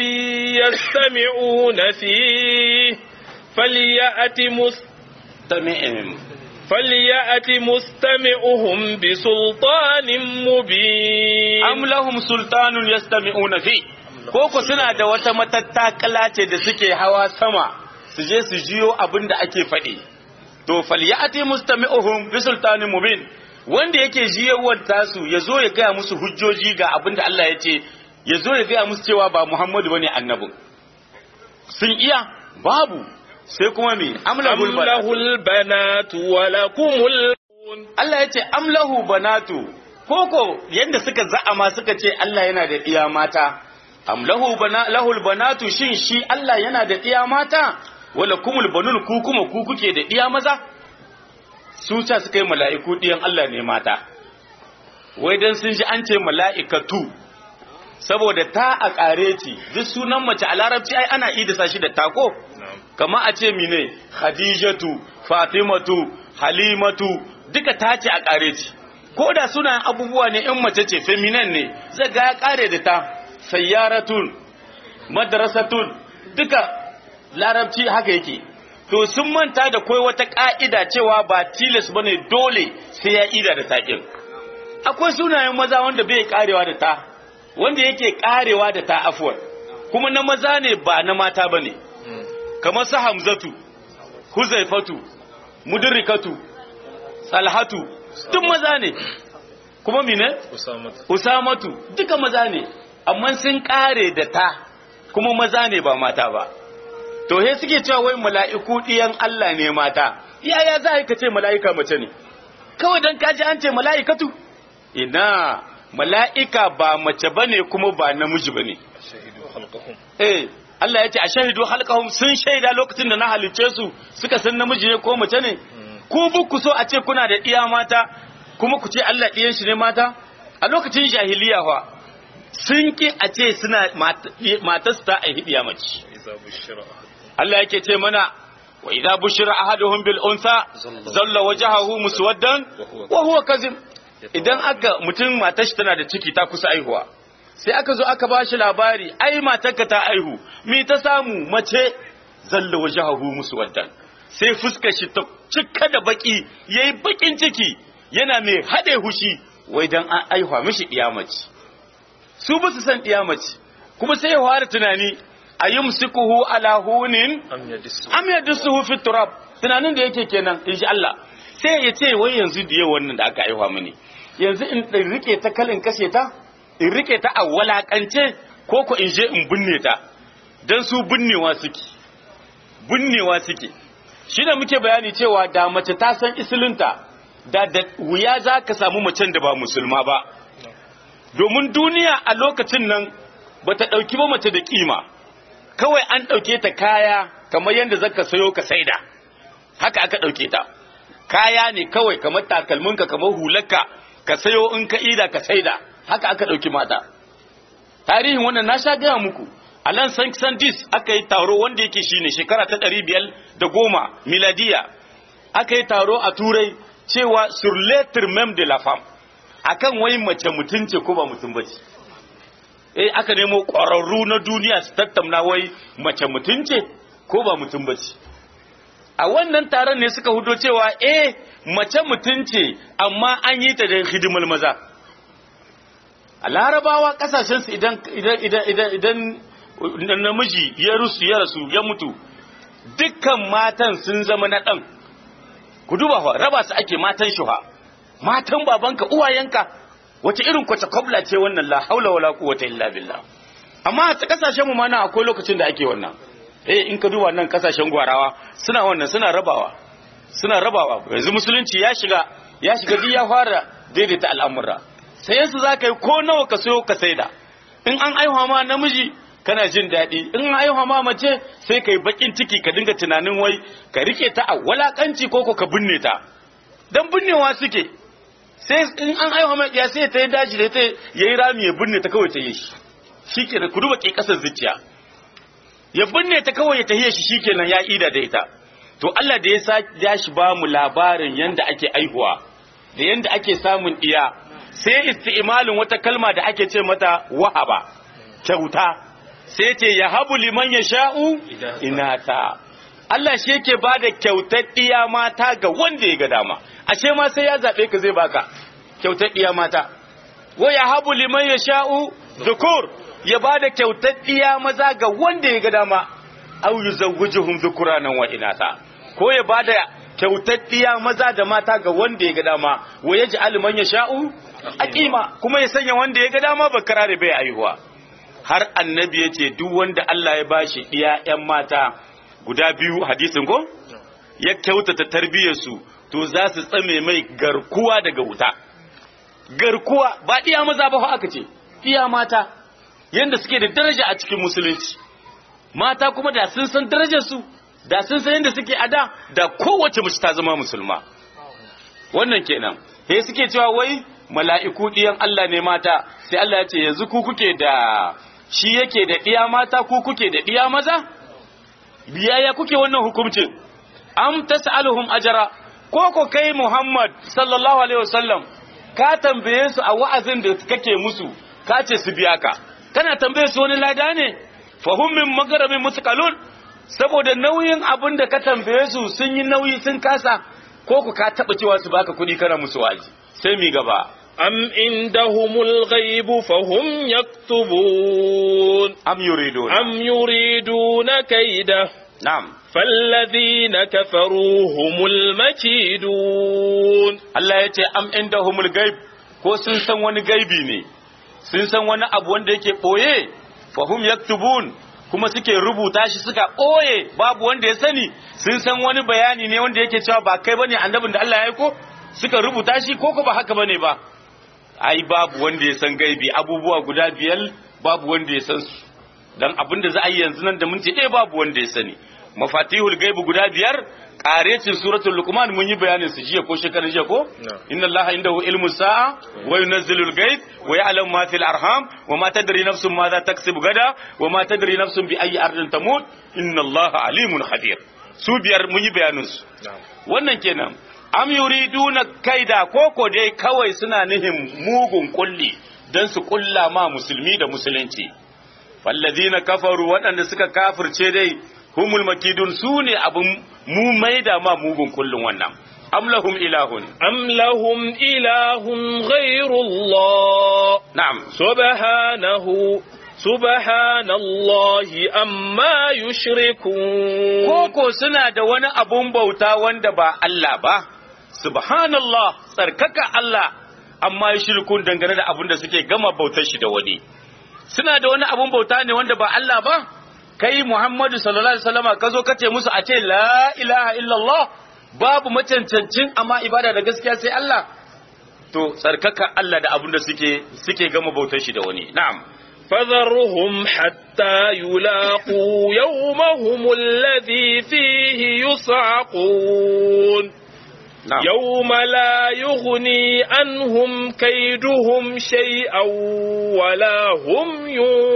yastami'una fi falyati mus tami'in فليأت مستمعهم بسلطان مبين am lahum sultanun yastami'una fi ko ko suna da wata matattakala ce da suke hawa sama su je su jiyo abin da ake faɗi to falyati mustami'uhum bi sultanin mubin wanda yake jiyawar tasu ya zo ya gaya musu hujjoji ga abin da Allah ya ce ya zo ya gaya musu cewa ba Muhammadu bane annabin sun iya babu sai kuma me أم amlahul banat له البنات ولكم البنون Allah ya ce amlahu banatu koko yanda suka za'ama suka ce Allah yana da iya mata amlahu bana lahul banatu shin shi Allah yana da iya mata wala kumul banun ku kuma ku kuke da iya maza su ta suka yi mala'iku diyan Allah ne mata wai dan sun ji an ce mala'ikatu saboda ta a ƙareci duk sunan mace a larabci ai ana idasa shi da tako kama a ce mine khadijatu fatimatu halimatu duka ta ce a ƙare ce ko da suna abubuwa ne in mace ce feminin ne zai ga ya ƙare da ta sayyaratun madrasatun duka larabci haka yake to sun manta da koi wata ƙa'ida cewa ba tilas bane dole sai ya ida da taƙin akwai sunayen maza wanda bai ƙarewa da ta wanda yake ƙarewa da ta afuwar kuma na maza ne ba na mata bane kamar su hamzatu huzaifatu mudrikatu salhatu duk maza ne kuma mine usamatu duka maza ne amma sun kare da ta kuma maza ne ba mata ba to he suke cewa wai mala'iku diyan Allah ne mata yaya za ka ce mala'ika mace ne kawai dan kaji an ce mala'ikatu ina mala'ika ba mace bane kuma ba namiji bane eh Allah ya ce a shahidu halkahum sun shaida lokacin da na halicce su suka san namiji ne ko mace ne ku ku so a ce kuna da iya mata kuma ku ce Allah ɗiyan shi ne mata a lokacin jahiliya fa sun ki a ce suna matarsu ta a hidiya mace Allah yake ce mana wa idza bushira ahaduhum bil unsa zalla wajhahu muswaddan wa huwa kazim idan aka mutum matar shi tana da ciki ta kusa aihuwa sai aka zo aka ba shi labari ai matarka ta aihu mi ta samu mace zalla wajhahu muswaddan sai fuskar shi ta cika da baki yayi bakin ciki yana mai hade hushi wai dan an aihuwa mishi mace. su ba su san mace. kuma sai ya fara tunani ayumsikuhu ala hunin am yadsuhu fi turab tunanin da yake kenan insha Allah sai ya ce wai yanzu da yau wannan da aka aihuwa mini yanzu in rike ta kalin kashe ta in rike ta a walakance ko ko in je in binne ta dan su binnewa suke binnewa suke shi da muke bayani cewa da mace ta san isilinta da da wuya za ka samu macen da ba musulma ba domin duniya a lokacin nan ba ta ɗauki ba mace da kima kawai an ɗauke ta kaya kamar yadda zaka sayo ka saida haka aka ɗauke ta kaya ne kawai kamar takalminka kamar hularka ka sayo in ka ida ka saida haka aka ɗauki mata tarihin wannan na sha gaya muku a lan san dis aka yi taro wanda yake shine shekara ta ɗari biyar da goma miladiya aka yi taro a turai cewa sur l'être même de la femme akan wai mace mutum ce ko ba mutum ba ce eh aka nemo ƙwararru na duniya su tattauna wai mace mutum ce ko ba mutum ba ce a wannan taron ne suka hudo cewa eh mace mutum ce amma an yi ta da hidimar maza a larabawa kasashensu idan idan idan idan idan namiji ya rusu ya rasu ya mutu dukkan matan sun zama na ɗan ku duba fa raba su ake matan shuha matan babanka uwayenka wace irin kwace kwabla ce wannan la haula wala quwwata illa billah amma a kasashen mu ma na akwai lokacin da ake wannan eh in ka duba nan kasashen gwarawa suna wannan suna rabawa suna rabawa yanzu musulunci ya shiga ya shiga duk ya fara daidaita al'amura sai su za ka yi ko nawa ka sayo ka saida in an aihuwa ma namiji kana jin daɗi in an aihuwa ma mace sai ka yi bakin ciki ka dinga tunanin wai ka rike ta a walakanci ko ka binne ta dan binnewa suke sai in an aihuwa ma ya sai ta yi daji da ta yayi rami ya binne ta kawai ta yi shi shikenan ku duba ke kasar zuciya ya binne ta kawai ya tahiye shi shikenan ya ida da ita to Allah da ya sa ya shi ba mu labarin yanda ake aihuwa da yanda ake samun iya sai isti'malin wata kalma da ake ce mata wahaba kyauta sai ce ya habu liman ya sha'u inata Allah shi yake ba da kyautar ɗiya mata ga wanda ya ga dama ashe ma sai ya zaɓe ka zai baka kyautar ɗiya mata wa ya habu liman ya sha'u dhukur ya ba da kyautar ɗiya maza ga wanda ya ga dama au yuzawwijuhum dhukuranan wa inatha ko ya ba da kyautar ɗiya maza da mata ga wanda ya ga dama wa yaj'al man yasha'u aqima kuma ya sanya wanda ya ga dama bakara da bai aihuwa har annabi ya ce duk wanda Allah ya bashi ɗiya ‘yan mata guda biyu hadisin ko? Ya kyautata tarbiyyarsu to za su tsame mai garkuwa daga wuta. Garkuwa ba ɗiya maza ba aka ce, ɗiya mata yadda suke da daraja a cikin musulunci. Mata kuma da sun san darajarsu, da sun san yadda suke a da, da kowace mace ta zama musulma. Wannan kenan, he suke cewa wai mala'iku ɗiyan Allah ne mata, sai Allah ya ce yanzu ku kuke da shi yake da ɗiya mata ku kuke da ɗiya maza? Biyaya kuke wannan hukuncin? Am tas'aluhum ajara ko ko kai Muhammad sallallahu alaihi wasallam ka tambaye su a wa'azin da kake musu ka ce su biya ka kana tambaye su wani lada ne fahum min magharamin musqalun saboda nauyin abin da ka tambaye su sun yi nauyi sun kasa ko ku ka taba cewa su baka kuɗi kana musu wa'azi sai mi gaba أم عندهم الغيب فهم يكتبون am yuridun أم يريدون كيده na'am فالذين كفروا هم المكيدون Allah ya ce am inda humul gaib ko sun san wani gaibi ne sun san wani abu wanda yake ɓoye fahum yaktubun kuma suke rubuta shi suka ɓoye babu wanda ya sani sun san wani bayani ne wanda yake cewa ba kai bane annabin da Allah ya aiko suka rubuta shi ko ko ba haka bane ba ai babu wanda ya san gaibi abubuwa guda biyar babu wanda ya san su dan abin da za a yi yanzu nan da minti ɗaya babu wanda ya sani mafatihul gaibu guda biyar ƙarecin suratul luqman mun yi bayanin su jiya ko shekarar jiya ko inna allaha indahu ilmu sa'a wa yunazzilul ghaib wa ya'lamu ma fil arham wa ma tadri nafsun ma za taksibu gada wa ma tadri nafsun bi ayyi ardin tamut inna allaha alimun khabir su biyar mun yi bayanin su wannan kenan am yuriduna kaida koko dai kawai suna nihin mugun kulli dan su kulla ma musulmi da musulunci fallazina kafaru waɗanda suka kafirce dai humul makidun su ne abin mu maida ma mugun kullun wannan am lahum ilahun أم لهم إله غير الله na'am سبحانه سبحان الله أما يشركون koko suna da wani abun bauta wanda ba Allah ba subhanallah tsarkaka Allah amma ya shirkun dangane da abin da suke gama bautar shi da wani suna da wani abun bauta ne wanda ba Allah ba kai Muhammadu sallallahu alaihi wasallama ka zo ka ce musu a ce la ilaha illallah babu macancancin amma ibada da gaskiya sai Allah to tsarkaka Allah da abin da suke suke gama bautar shi da wani na'am فذرهم حتى يلاقوا يومهم الذي فيه يصعقون na'am يوم لا يغني عنهم كيدهم شيئا ولا هم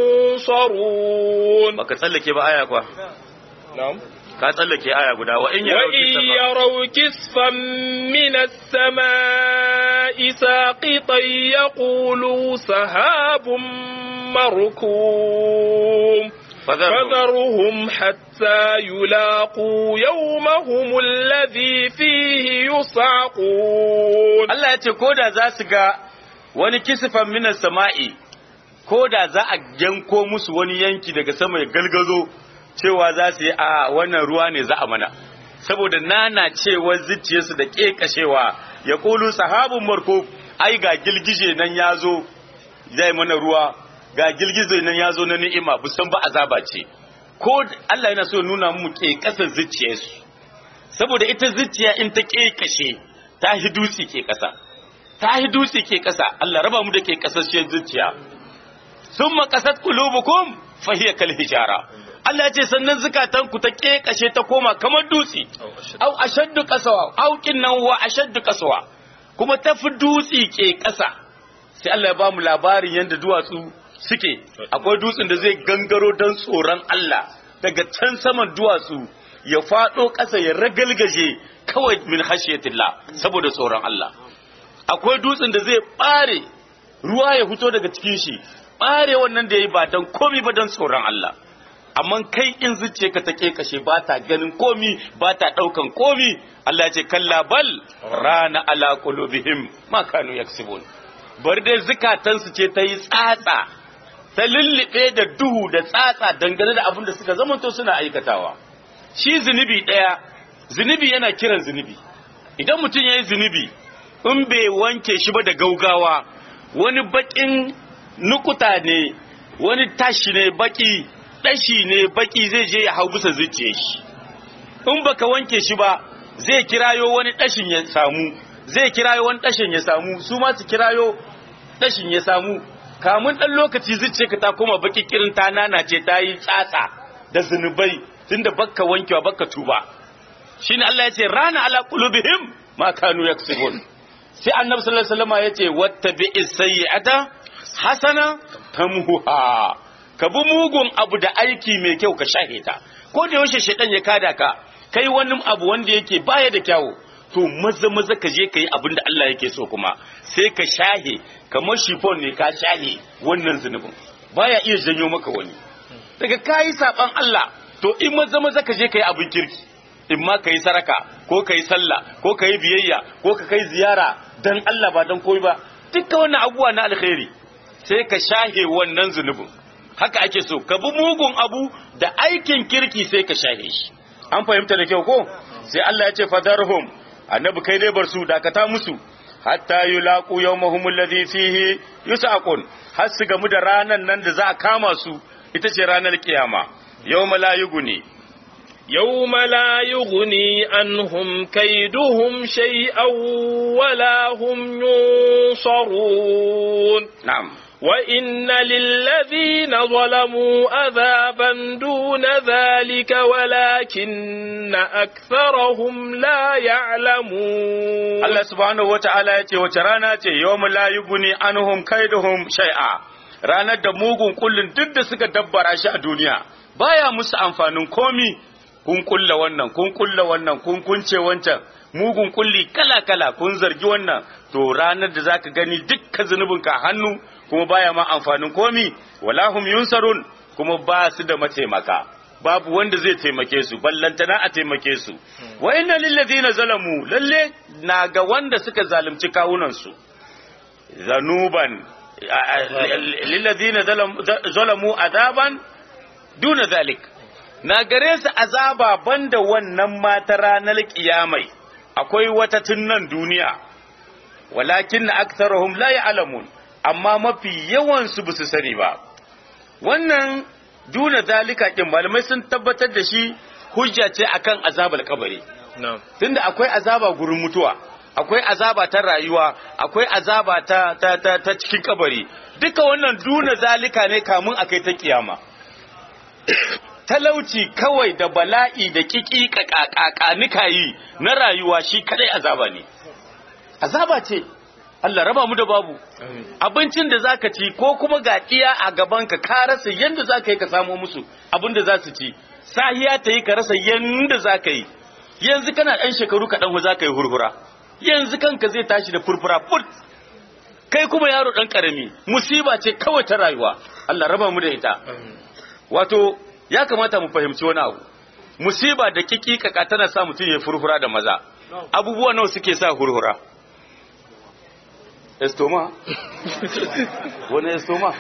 ينصرون baka tsallake ba aya kwa نعم ka tsallake aya guda wa in yaraw وإن يروا كسفا من السماء ساقطا يقولوا سهاب مركوم fadharhum فذرهم حتى يلاقوا يومهم الذي فيه يصعقون Allah ya ce ko da za su ga wani kisifan minas sama'i ko da za a yanko musu wani yanki daga sama ya galgazo cewa za su yi a wannan ruwa ne za a mana saboda nana cewa zuciyarsu da ƙeƙashewa ya ƙulu sahabun marko ai ga gilgije nan ya zo zai mana ruwa ga gilgije nan ya zo na ni'ima busan ba azaba ce ko Allah yana so ya nuna mu ƙeƙasar zuciyarsu saboda ita zuciya in ta ƙeƙashe ta hi dutse ke ƙasa ta hi dutse ke ƙasa Allah raba mu da ke ƙasasshiyar zuciya sun makasat kulubukum fahiyar kal hijara Allah ya ce sannan zukatan ku ta ƙeƙashe ta koma kamar dutse au ashaddu qasawa au kinnan wa ashaddu qasawa kuma ta fi dutse ke ƙasa sai Allah ya ba mu labarin yadda duwatsu suke akwai dutsen da zai gangaro don tsoron Allah daga can saman duwatsu ya faɗo ƙasa ya ragalgaje kawai min hashiyatillah saboda tsoron Allah akwai dutsen da zai ɓare ruwa ya fito daga cikin shi ɓare wannan da ya yi ba don komi ba don tsoron Allah amma kai in zuciya ka ta kashe ba ta ganin komi ba ta daukan komi Allah ya ce kalla bal rana ala qulubihim ma kanu yaksibun bari dai zukatan su ce ta yi tsatsa ta lullube da duhu da tsatsa dangane da abin da suka zamanto suna aikatawa shi zunubi daya zunubi yana kiran zunubi idan mutum ya yi zunubi in bai wanke shi ba da gaugawa wani bakin nukuta ne wani tashi ne baki dashi ne baki zai je ya hau bisa zuciya shi in baka wanke shi ba zai kirayo wani dashin ya samu zai kirayo wani dashin ya samu su ma su kirayo dashin ya samu kamun dan lokaci zuciya ka ta koma baki kirin ta nana ce ta yi tsatsa da zunubai tunda bakka wankewa bakka tuba shine Allah ya ce rana ala qulubihim ma kanu yaksubun sai annabi sallallahu alaihi wasallam ya ce wattabi'is sayyi'ata hasana tamhuha ka bi mugun abu da aiki mai kyau ka shahe ta ko da yaushe shedan ya kada ka kai wani abu wanda yake baya da kyawu to maza maza ka je ka yi abin da Allah yake so kuma sai ka shahe kamar shifon ne ka shahe wannan zunubin baya iya janyo maka wani daga kayi saban Allah to in maza maza ka je ka yi abin kirki in ma ka yi saraka ko ka yi sallah ko ka yi biyayya ko ka kai ziyara dan Allah ba dan koyi ba duka wannan abubuwa na alkhairi sai ka shahe wannan zunubin haka ake so ka bi mugun abu da aikin kirki sai ka shahe shi an fahimta da kyau ko sai Allah ya ce fadarhum annabi kai dai bar su dakata musu hatta yulaqu yawmahum alladhi fihi yusaqun har su gamu da ranan nan da za a kama su ita ce ranar kiyama yawma la yughni يوم لا يغني عنهم كيدهم شيئا ولا هم ينصرون na'am وإن للذين ظلموا عذابا دون ذلك ولكن أكثرهم لا يعلمون Allah subhanahu wata'ala ya ce wace rana ce yawma la yughni anhum kaiduhum shay'a ranar da mugun kullun duk da suka dabbara shi a duniya baya musu amfanin komi kun kulla wannan kun kulla wannan kun kunce wancan mugun kulli kala kala kun zargi wannan to ranar da zaka gani dukkan zunubin ka hannu kuma baya ma amfanin komi wala hum yunsarun kuma ba su da mataimaka babu wanda zai taimake su ballantana a taimake su wa inna lil ladina zalamu lalle na ga wanda suka zalunci kawunan su zanuban lil ladina zalamu azaban duna zalik na gare su azaba banda wannan mata ranar kiyamai akwai wata tunnan duniya walakin na aktarahum la ya'lamun amma mafi yawan su basu sani ba wannan duna zalika kin malamai sun tabbatar da shi hujja ce akan azabal kabari نعم tunda akwai azaba gurin mutuwa akwai azaba ta rayuwa akwai azaba ta ta ta, ta cikin kabari duka wannan duna zalika ne kamun akai ta kiyama talauci kawai da bala'i da kiki kakakanika yi na rayuwa shi kadai azaba ne azaba ce Allah raba mu da babu abincin da zaka ci ko kuma ga iya a gabanka ka rasa yanda zaka yi ka samo musu abin da za su ci sahiya ta yi ka rasa yanda zaka yi yanzu kana ɗan shekaru kaɗan za ka yi hurhura yanzu kanka zai tashi da furfura fut kai kuma yaro ɗan ƙarami musiba ce kawai ta rayuwa Allah raba mu da ita wato ya kamata mu fahimci wani abu musiba da kikikaka tana sa mutum ya furfura da maza abubuwa nawa suke sa hurhura estoma wani estoma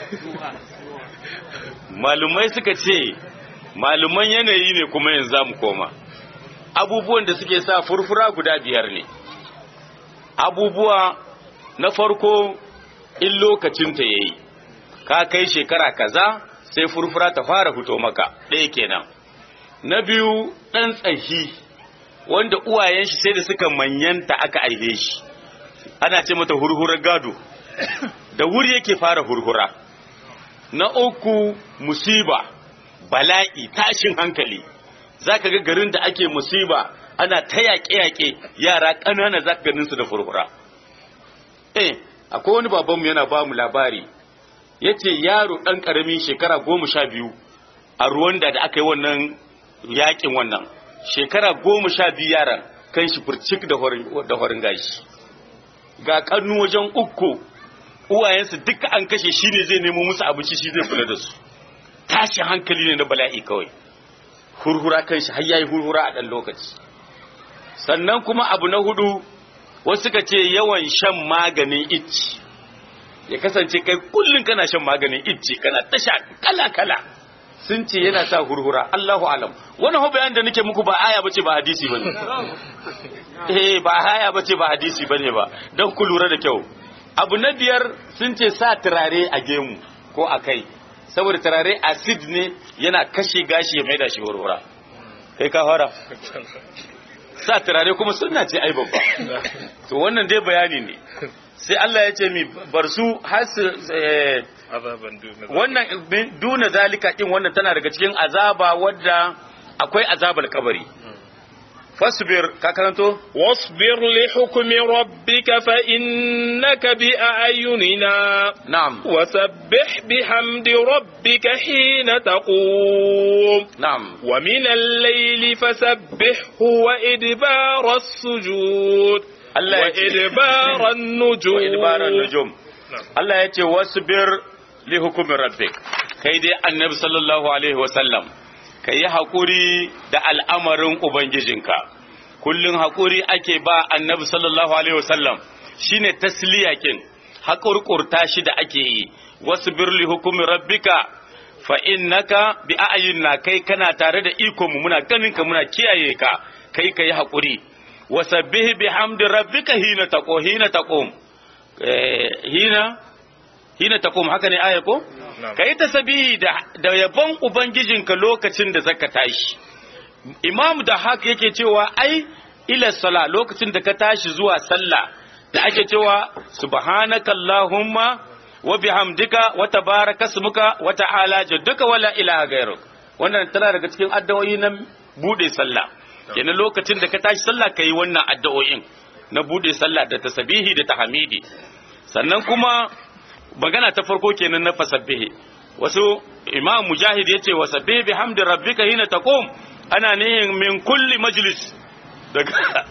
malumai suka ce maluman yanayi ne kuma yanzu za mu koma abubuwan da suke sa furfura guda biyar ne abubuwa na farko in lokacinta ya yi ka kai shekara kaza sai furfura ta fara fito maka ɗaya kenan na biyu ɗan tsahi wanda uwayen shi sai da suka manyanta aka aihe shi ana ce mata hurhurar gado da wuri yake fara hurhura na uku musiba bala'i tashin hankali zaka ga garin da ake musiba ana ta yaƙe-yaƙe yara ƙanana zaka ganin su da furfura eh akwai wani babanmu yana ba mu labari ya ce yaro ɗan ƙarami shekara goma sha biyu a Rwanda da aka yi wannan yaƙin wannan shekara goma sha biyu yaran kan shi furcik da horin gashi ga ƙannu wajen uku uwayensu duka an kashe shi ne zai nemo musu abinci shi zai kula da su tashin hankali ne na bala'i kawai hurhura kan shi har yayi hurhura a ɗan lokaci sannan kuma abu na hudu wasu suka ce yawan shan maganin icci ya kasance kai kullum kana shan maganin icci kana ta sha kala kala sun ce yana sa hurhura Allahu alam wannan ho bayan da nake muku ba aya bace ba hadisi bane eh ba aya bace ba hadisi bane ba dan ku lura da kyau abu na biyar sun ce sa turare a gemu ko a kai saboda turare acid ne yana kashe gashi ya maida shi hurhura kai ka fara sa turare kuma sunna ce ai babba to wannan dai bayani ne sai Allah ya ce mi bar su har su eh, wannan duna zalika din wannan tana daga cikin azaba wadda akwai azabar kabari fasbir ka karanto واصبر لحكم ربك فإنك بأعيننا na'am وسبح بحمد ربك حين تقوم na'am ومن الليل فسبحه وإدبار السجود Allah ya ce وإدبار wa النجوم idbaran nujum Na'am. Allah ya ce wasbir li hukumi rabbik kai dai annabi sallallahu alaihi wasallam ka yi haƙuri da al'amarin ubangijinka kullum haƙuri ake ba annabi sallallahu alaihi wasallam shine tasliyakin haƙurƙurta shi da ake yi wasbir li hukumi rabbika fa innaka bi a'yunna kai kana tare da iko mu muna ganin ka muna kiyaye ka kai kai haƙuri wasabbih bihamdi rabbika hina taqo hina taqum eh, hina hina taqum haka ne aya ko Na'am. kai tasbihi da da yabon ubangijinka lokacin da zaka tashi imam da haka yake cewa ai ila sala lokacin da ka tashi zuwa sallah da ake cewa subhanaka allahumma wa bihamdika wa tabaraka ismuka wa ta'ala jadduka wala ilaha gairuk wannan tana daga cikin addu'o'i na bude sallah kenan lokacin da ka tashi sallah kai wannan addu'o'in na bude sallah da tasbihi da tahmidi sannan kuma magana ta farko kenan na fasabbihi wasu imam mujahid yace wasabbihi bihamdi rabbika hina taqum ana nihin min kulli majlis daga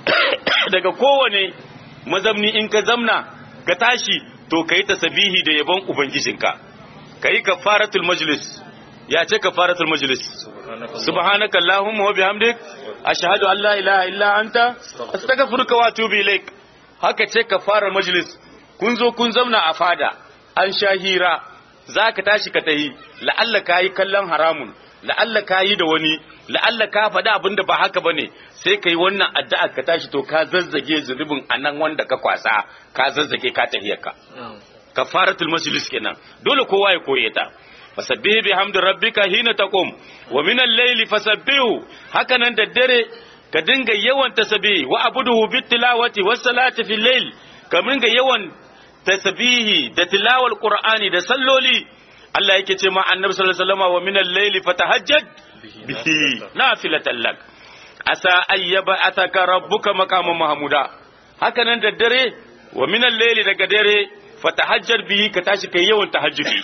daga kowane mazamni in ka zamna ka tashi to kai tasbihi da yabon ubangijinka kai kafaratul majlis ya ce kafaratul majlis subhanaka allahumma wa bihamdik ashhadu an la ilaha illa anta astaghfiruka wa atubu ilaik haka ce kafarar majlis kun zo kun zauna a fada an sha hira za ka tashi ka tahi la'alla ka yi kallon haramun la'alla ka yi da wani la'alla ka faɗi abin da ba haka ba ne sai ka yi wannan addu'a ka tashi to ka zazzage zunubin a nan wanda ka kwasa ka zazzage ka tahiyarka kafaratul majlis kenan dole kowa ya koye ta fasabbihi bihamdi rabbika hina taqum wa min al-layli fasabbihu hakanan da dare ka dinga yawan tasbihi wa abuduhu bit tilawati was salati fil layl ka dinga yawan tasbihi da tilawal qur'ani da salloli Allah yake ce ma annabi sallallahu alaihi wasallam wa min al-layli fatahajjad bihi nafilatan lak asa ayyaba ataka rabbuka maqaman mahmuda hakanan da dare wa min al-layli daga dare fatahajjad bihi ka tashi kai yawan tahajjudi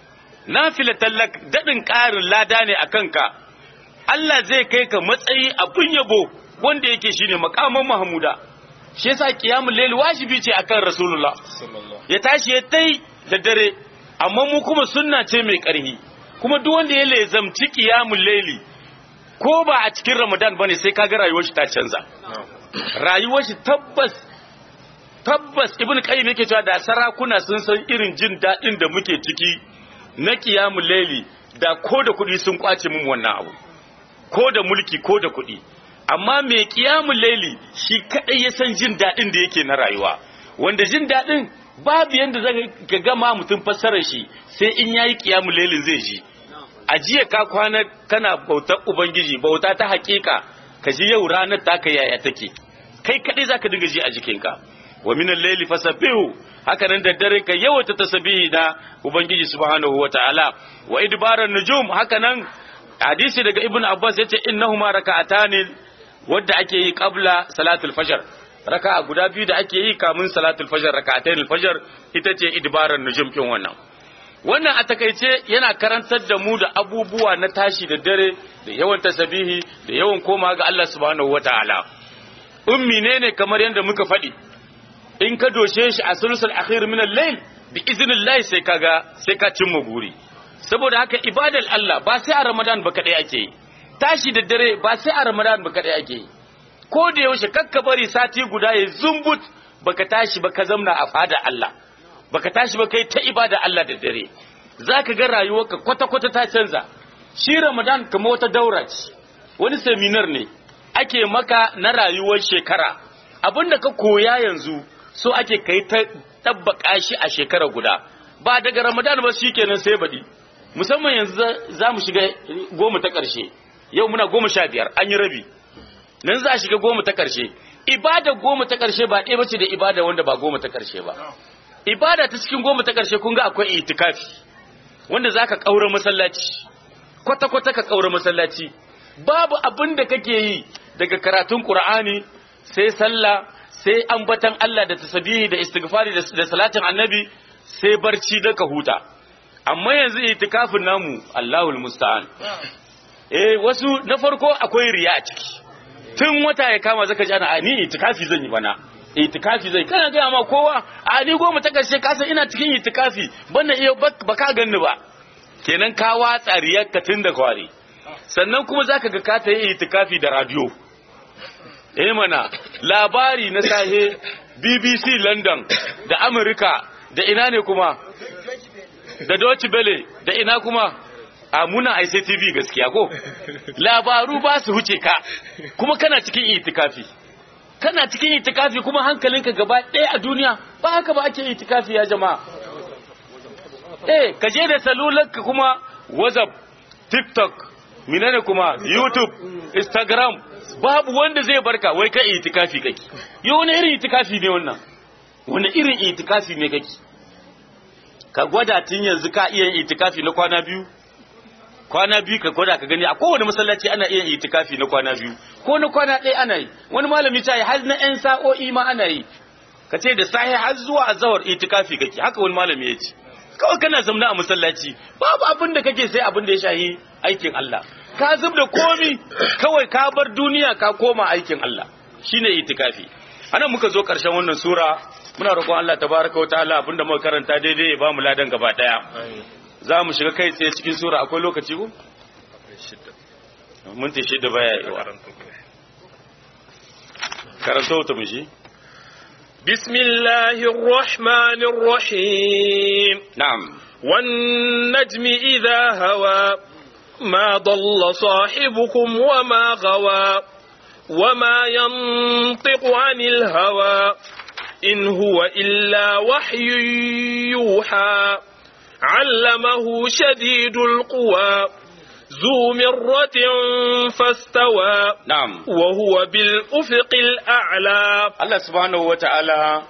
nafilatan lak dadin ƙarin lada ne akan ka Allah zai kai ka matsayi abun yabo wanda yake shine maqaman mahmuda shi yasa qiyamul layl wajibi ce akan rasulullah ya tashi ya tai da dare amma mu kuma sunna ce mai ƙarfi kuma duk wanda ya lezamci qiyamul layli ko ba a cikin ramadan bane sai kaga rayuwar shi ta canza rayuwar shi tabbas tabbas ibnu qayyim yake cewa da sarakuna sun san irin jin daɗin da muke ciki na qiyamul layli da ko da kuɗi sun kwace mun wannan abu ko da mulki ko da kuɗi amma mai kiyamun laili shi kaɗai ya san jin daɗin da yake na rayuwa wanda jin daɗin babu yadda za ka gama mutum fassarar shi sai in yayi kiyamun lailin zai ji a jiya ka kwana kana bautar ubangiji bauta ta hakika ka ji yau ranar taka yaya take kai kaɗai za ka dinga ji a jikinka wa minan laili fasabbihu haka nan da dare ka yawaita tasbihi na ubangiji subhanahu wataala wa idbaran nujum haka nan hadisi daga ibnu abbas yace innahuma raka'atani wadda ake yi qabla salatul fajr raka'a guda biyu da ake yi kamun salatul fajr raka'atayn fajr ita ce idbaran nujum kin wannan wannan a takaice yana karantar da mu da abubuwa na tashi da dare da yawan tasbihi da yawan koma ga Allah subhanahu wataala ummi ne ne kamar yadda muka faɗi in ka doshe shi a sulusul akhir min al-layl bi idnillahi sai kaga sai ka cimma guri saboda haka ibadar Allah ba sai a Ramadan ba kadai ake yi tashi da dare ba sai a Ramadan ba kadai ake yi ko da yaushe kakka bari sati guda ya zumbut baka tashi ba ka zamna a fada Allah baka tashi ba kai ta ibada Allah da dare zaka ga rayuwarka kwata kwata ta canza shi Ramadan kamar wata daura ce wani seminar ne ake maka na rayuwar shekara abinda ka koya yanzu so ake kai ta tabbaka shi a shekara guda ba daga Ramadan ba shikenan sai baɗi musamman yanzu za mu shiga goma ta ƙarshe yau muna goma sha biyar an yi rabi nan za a shiga goma ta ƙarshe ibada goma ta ƙarshe ba ɗaya bace da ibada wanda ba goma ta ƙarshe ba ibada ta cikin goma ta ƙarshe kun ga akwai itikafi wanda zaka ƙaura masallaci kwata kwata ka ƙaura masallaci babu abin da kake yi daga karatun Qur'ani sai sallah sai ambatan Allah da tasbihi da istighfari da salatin annabi sai barci da ka huta amma yanzu itikafin namu Allahul musta'an eh wasu na farko akwai riya a ciki tun wata ya kama zaka ji ana a ni itikafi zan yi bana itikafi zai kana ga ma kowa a ni goma ta karshe ka san ina cikin itikafi bana iya baka ganni ba kenan ka watsa riyarka tun da kwari sannan kuma zaka ga ka ta yi itikafi da radio eh mana labari na sahe BBC London da America da ina ne kuma da Deutsche Welle da ina kuma a muna ICTV gaskiya ko labaru ba su huce ka kuma kana cikin itikafi kana cikin itikafi kuma hankalinka gaba ɗaya a duniya ba haka ba ake itikafi ya jama'a eh ka je da salularka kuma WhatsApp TikTok menene kuma YouTube Instagram babu wanda zai barka wai ka itikafi kake yo wani irin itikafi ne wannan wani irin itikafi ne kake ka gwada tun yanzu ka iya itikafi na kwana biyu kwana biyu ka gwada ka gani a kowane masallaci ana iya itikafi na kwana biyu ko na kwana ɗaya ana yi wani malami ta yi har na yan sa'o'i ma ana yi ka ce da sahi har zuwa azawar itikafi kake haka wani malami ya ce kawai kana zamna a masallaci babu abin da kake sai abin da ya shahi aikin Allah ka zub da komi kawai ka bar duniya ka koma aikin Allah shine itikafi anan muka zo karshen wannan sura muna roƙon Allah tabaraka wa ta'ala abinda muka karanta daidai ya ba mu ladan gaba daya za mu shiga kai tsaye cikin sura akwai lokaci ko? minti shida baya yawa karanta wata mushi بسم الله الرحمن الرحيم na'am والنجم إذا هوى ما ضل صاحبكم وما غوى وما ينطق عن الهوى إن هو إلا وحي يوحى علمه شديد القوى ذو مرة فاستوى na'am وهو بالأفق الأعلى Allah subhanahu wa ta'ala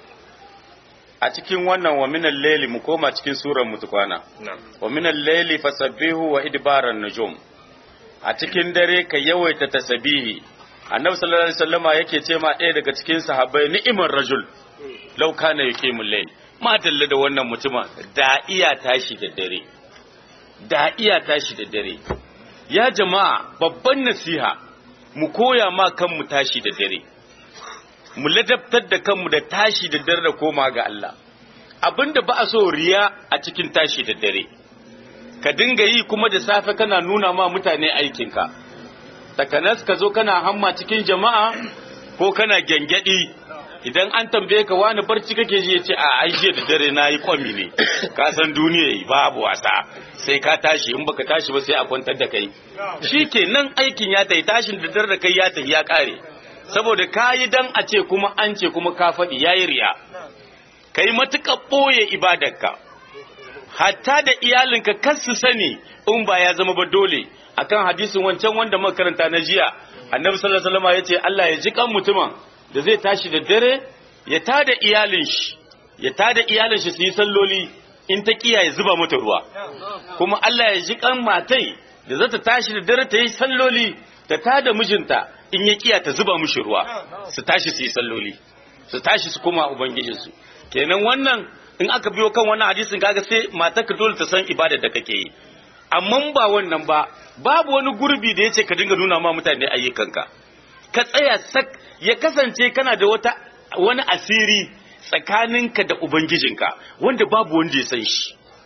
a cikin wannan wa minan laili mu koma cikin surar mu tukwana نعم wa minan laili fasabbihu wa idbaran nujum a cikin dare ka yawaita tasbihi annabi sallallahu alaihi wasallama yake ce ma ɗaya daga cikin sahabbai ni'imar rajul law kana yuqimul layl ma dalla da wannan mutuma da iya tashi da dare da iya tashi da dare ya jama'a babban nasiha mu koya ma kanmu tashi da dare mu ladabtar da kanmu da tashi da dare da koma ga Allah abinda ba a so riya a cikin tashi da dare ka dinga yi kuma da safe kana nuna ma mutane aikinka takanas ka zo kana hamma cikin jama'a ko kana gyangyaɗi idan an tambaye ka wani barci kake ji ya ce a ai jiya da dare na yi kwami ne ka san duniya yi babu wasa sai ka tashi in baka tashi ba sai a kwantar da kai shi ke nan aikin ya tayi tashin da dare da kai ya tayi ya kare saboda ka yi dan a ce kuma an ce kuma ka faɗi ya yi riya ka yi matuƙar ɓoye ibadarka hatta da iyalinka kar su sani in ba ya zama ba dole akan hadisin wancan wanda muka karanta na jiya annabi sallallahu alaihi wasallam yace Allah ya ji kan mutumin da zai tashi da dare ya tada iyalin shi ya tada iyalin shi su yi salloli in ta kiya ya zuba mata ruwa kuma Allah ya ji kan matai da zata tashi da dare ta yi salloli ta tada mijinta in ya kiya ta zuba mishi ruwa su tashi su yi salloli su tashi su koma ubangijinsu kenan wannan in aka biyo kan wannan hadisin kaga sai matarka dole ta san ibada da kake yi amma ba wannan ba babu wani gurbi da yace ka dinga nuna ma mutane ayyukanka ka tsaya sak ya kasance kana da wata wani asiri tsakaninka da ubangijinka wanda babu wanda ya san shi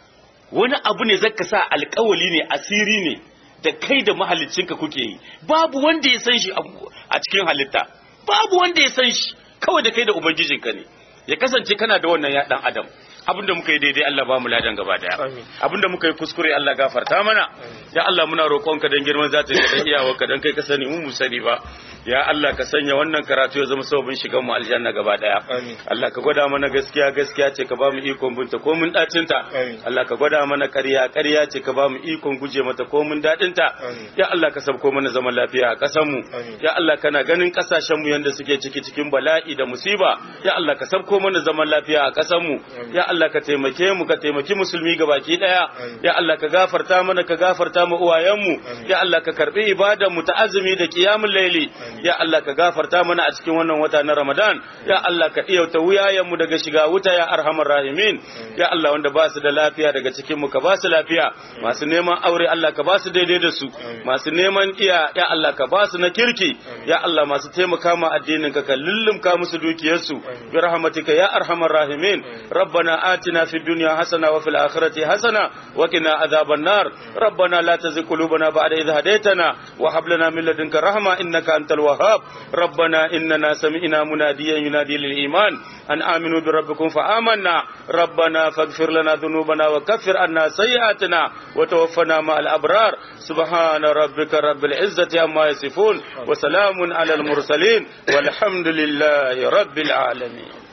wani abu ne zaka sa alkawali ne asiri ne da kai da mahaliccinka kuke yi babu wanda ya san shi a cikin halitta babu wanda ya san shi kawai da kai da ubangijinka ne ya kasance kana da wannan ya dan adam abinda muka yi daidai Allah ba mu ladan gaba daya abinda muka yi kuskure Allah gafarta mana ya Allah muna roƙonka dan girman zata ka dan iyawarka dan kai ka sani mu mu sani ba ya Allah ka sanya wannan karatu ya zama sababin shigan mu aljanna gaba daya Allah ka gwada mana gaskiya gaskiya ce ka ba mu ikon binta ko mun dacin ta Allah ka gwada mana ƙarya ƙarya ce ka ba mu ikon guje mata ko mun dadin ta ya Allah ka sabko mana zaman lafiya a ƙasar mu ya Allah kana ganin ƙasashen mu yanda suke ciki cikin bala'i da musiba ya Allah ka sabko mana zaman lafiya a ƙasar mu ya Allah ka taimake mu ka taimaki musulmi gabaki daya ya Allah ka gafarta mana ka gafarta mu uwayen mu ya Allah ka karbi ibadan mu ta azumi da qiyamul layli ya Allah ka gafarta mana a cikin wannan wata na Ramadan ya Allah ka iyauta wuyayen mu daga shiga wuta ya arhamar rahimin ya Allah wanda ba su da lafiya daga cikin mu ka ba su lafiya masu neman aure Allah ka ba su daidai da su masu neman iya ya Allah ka ba su na kirki ya Allah masu taimaka ma addinin ka ka lullumka musu dukiyarsu bi rahmatika ya arhamar rahimin ربنا آتنا في الدنيا حسنة وفي الآخرة حسنة وقنا عذاب النار ربنا لا تزغ قلوبنا بعد إذ هديتنا وهب لنا من لدنك رحمة إنك أنت الوهاب ربنا إننا سمعنا مناديا ينادي للإيمان أن آمنوا بربكم فآمنا ربنا فاغفر لنا ذنوبنا وكفر عنا سيئاتنا وتوفنا مع الأبرار سبحان ربك رب العزة عما يصفون وسلام على المرسلين والحمد لله رب العالمين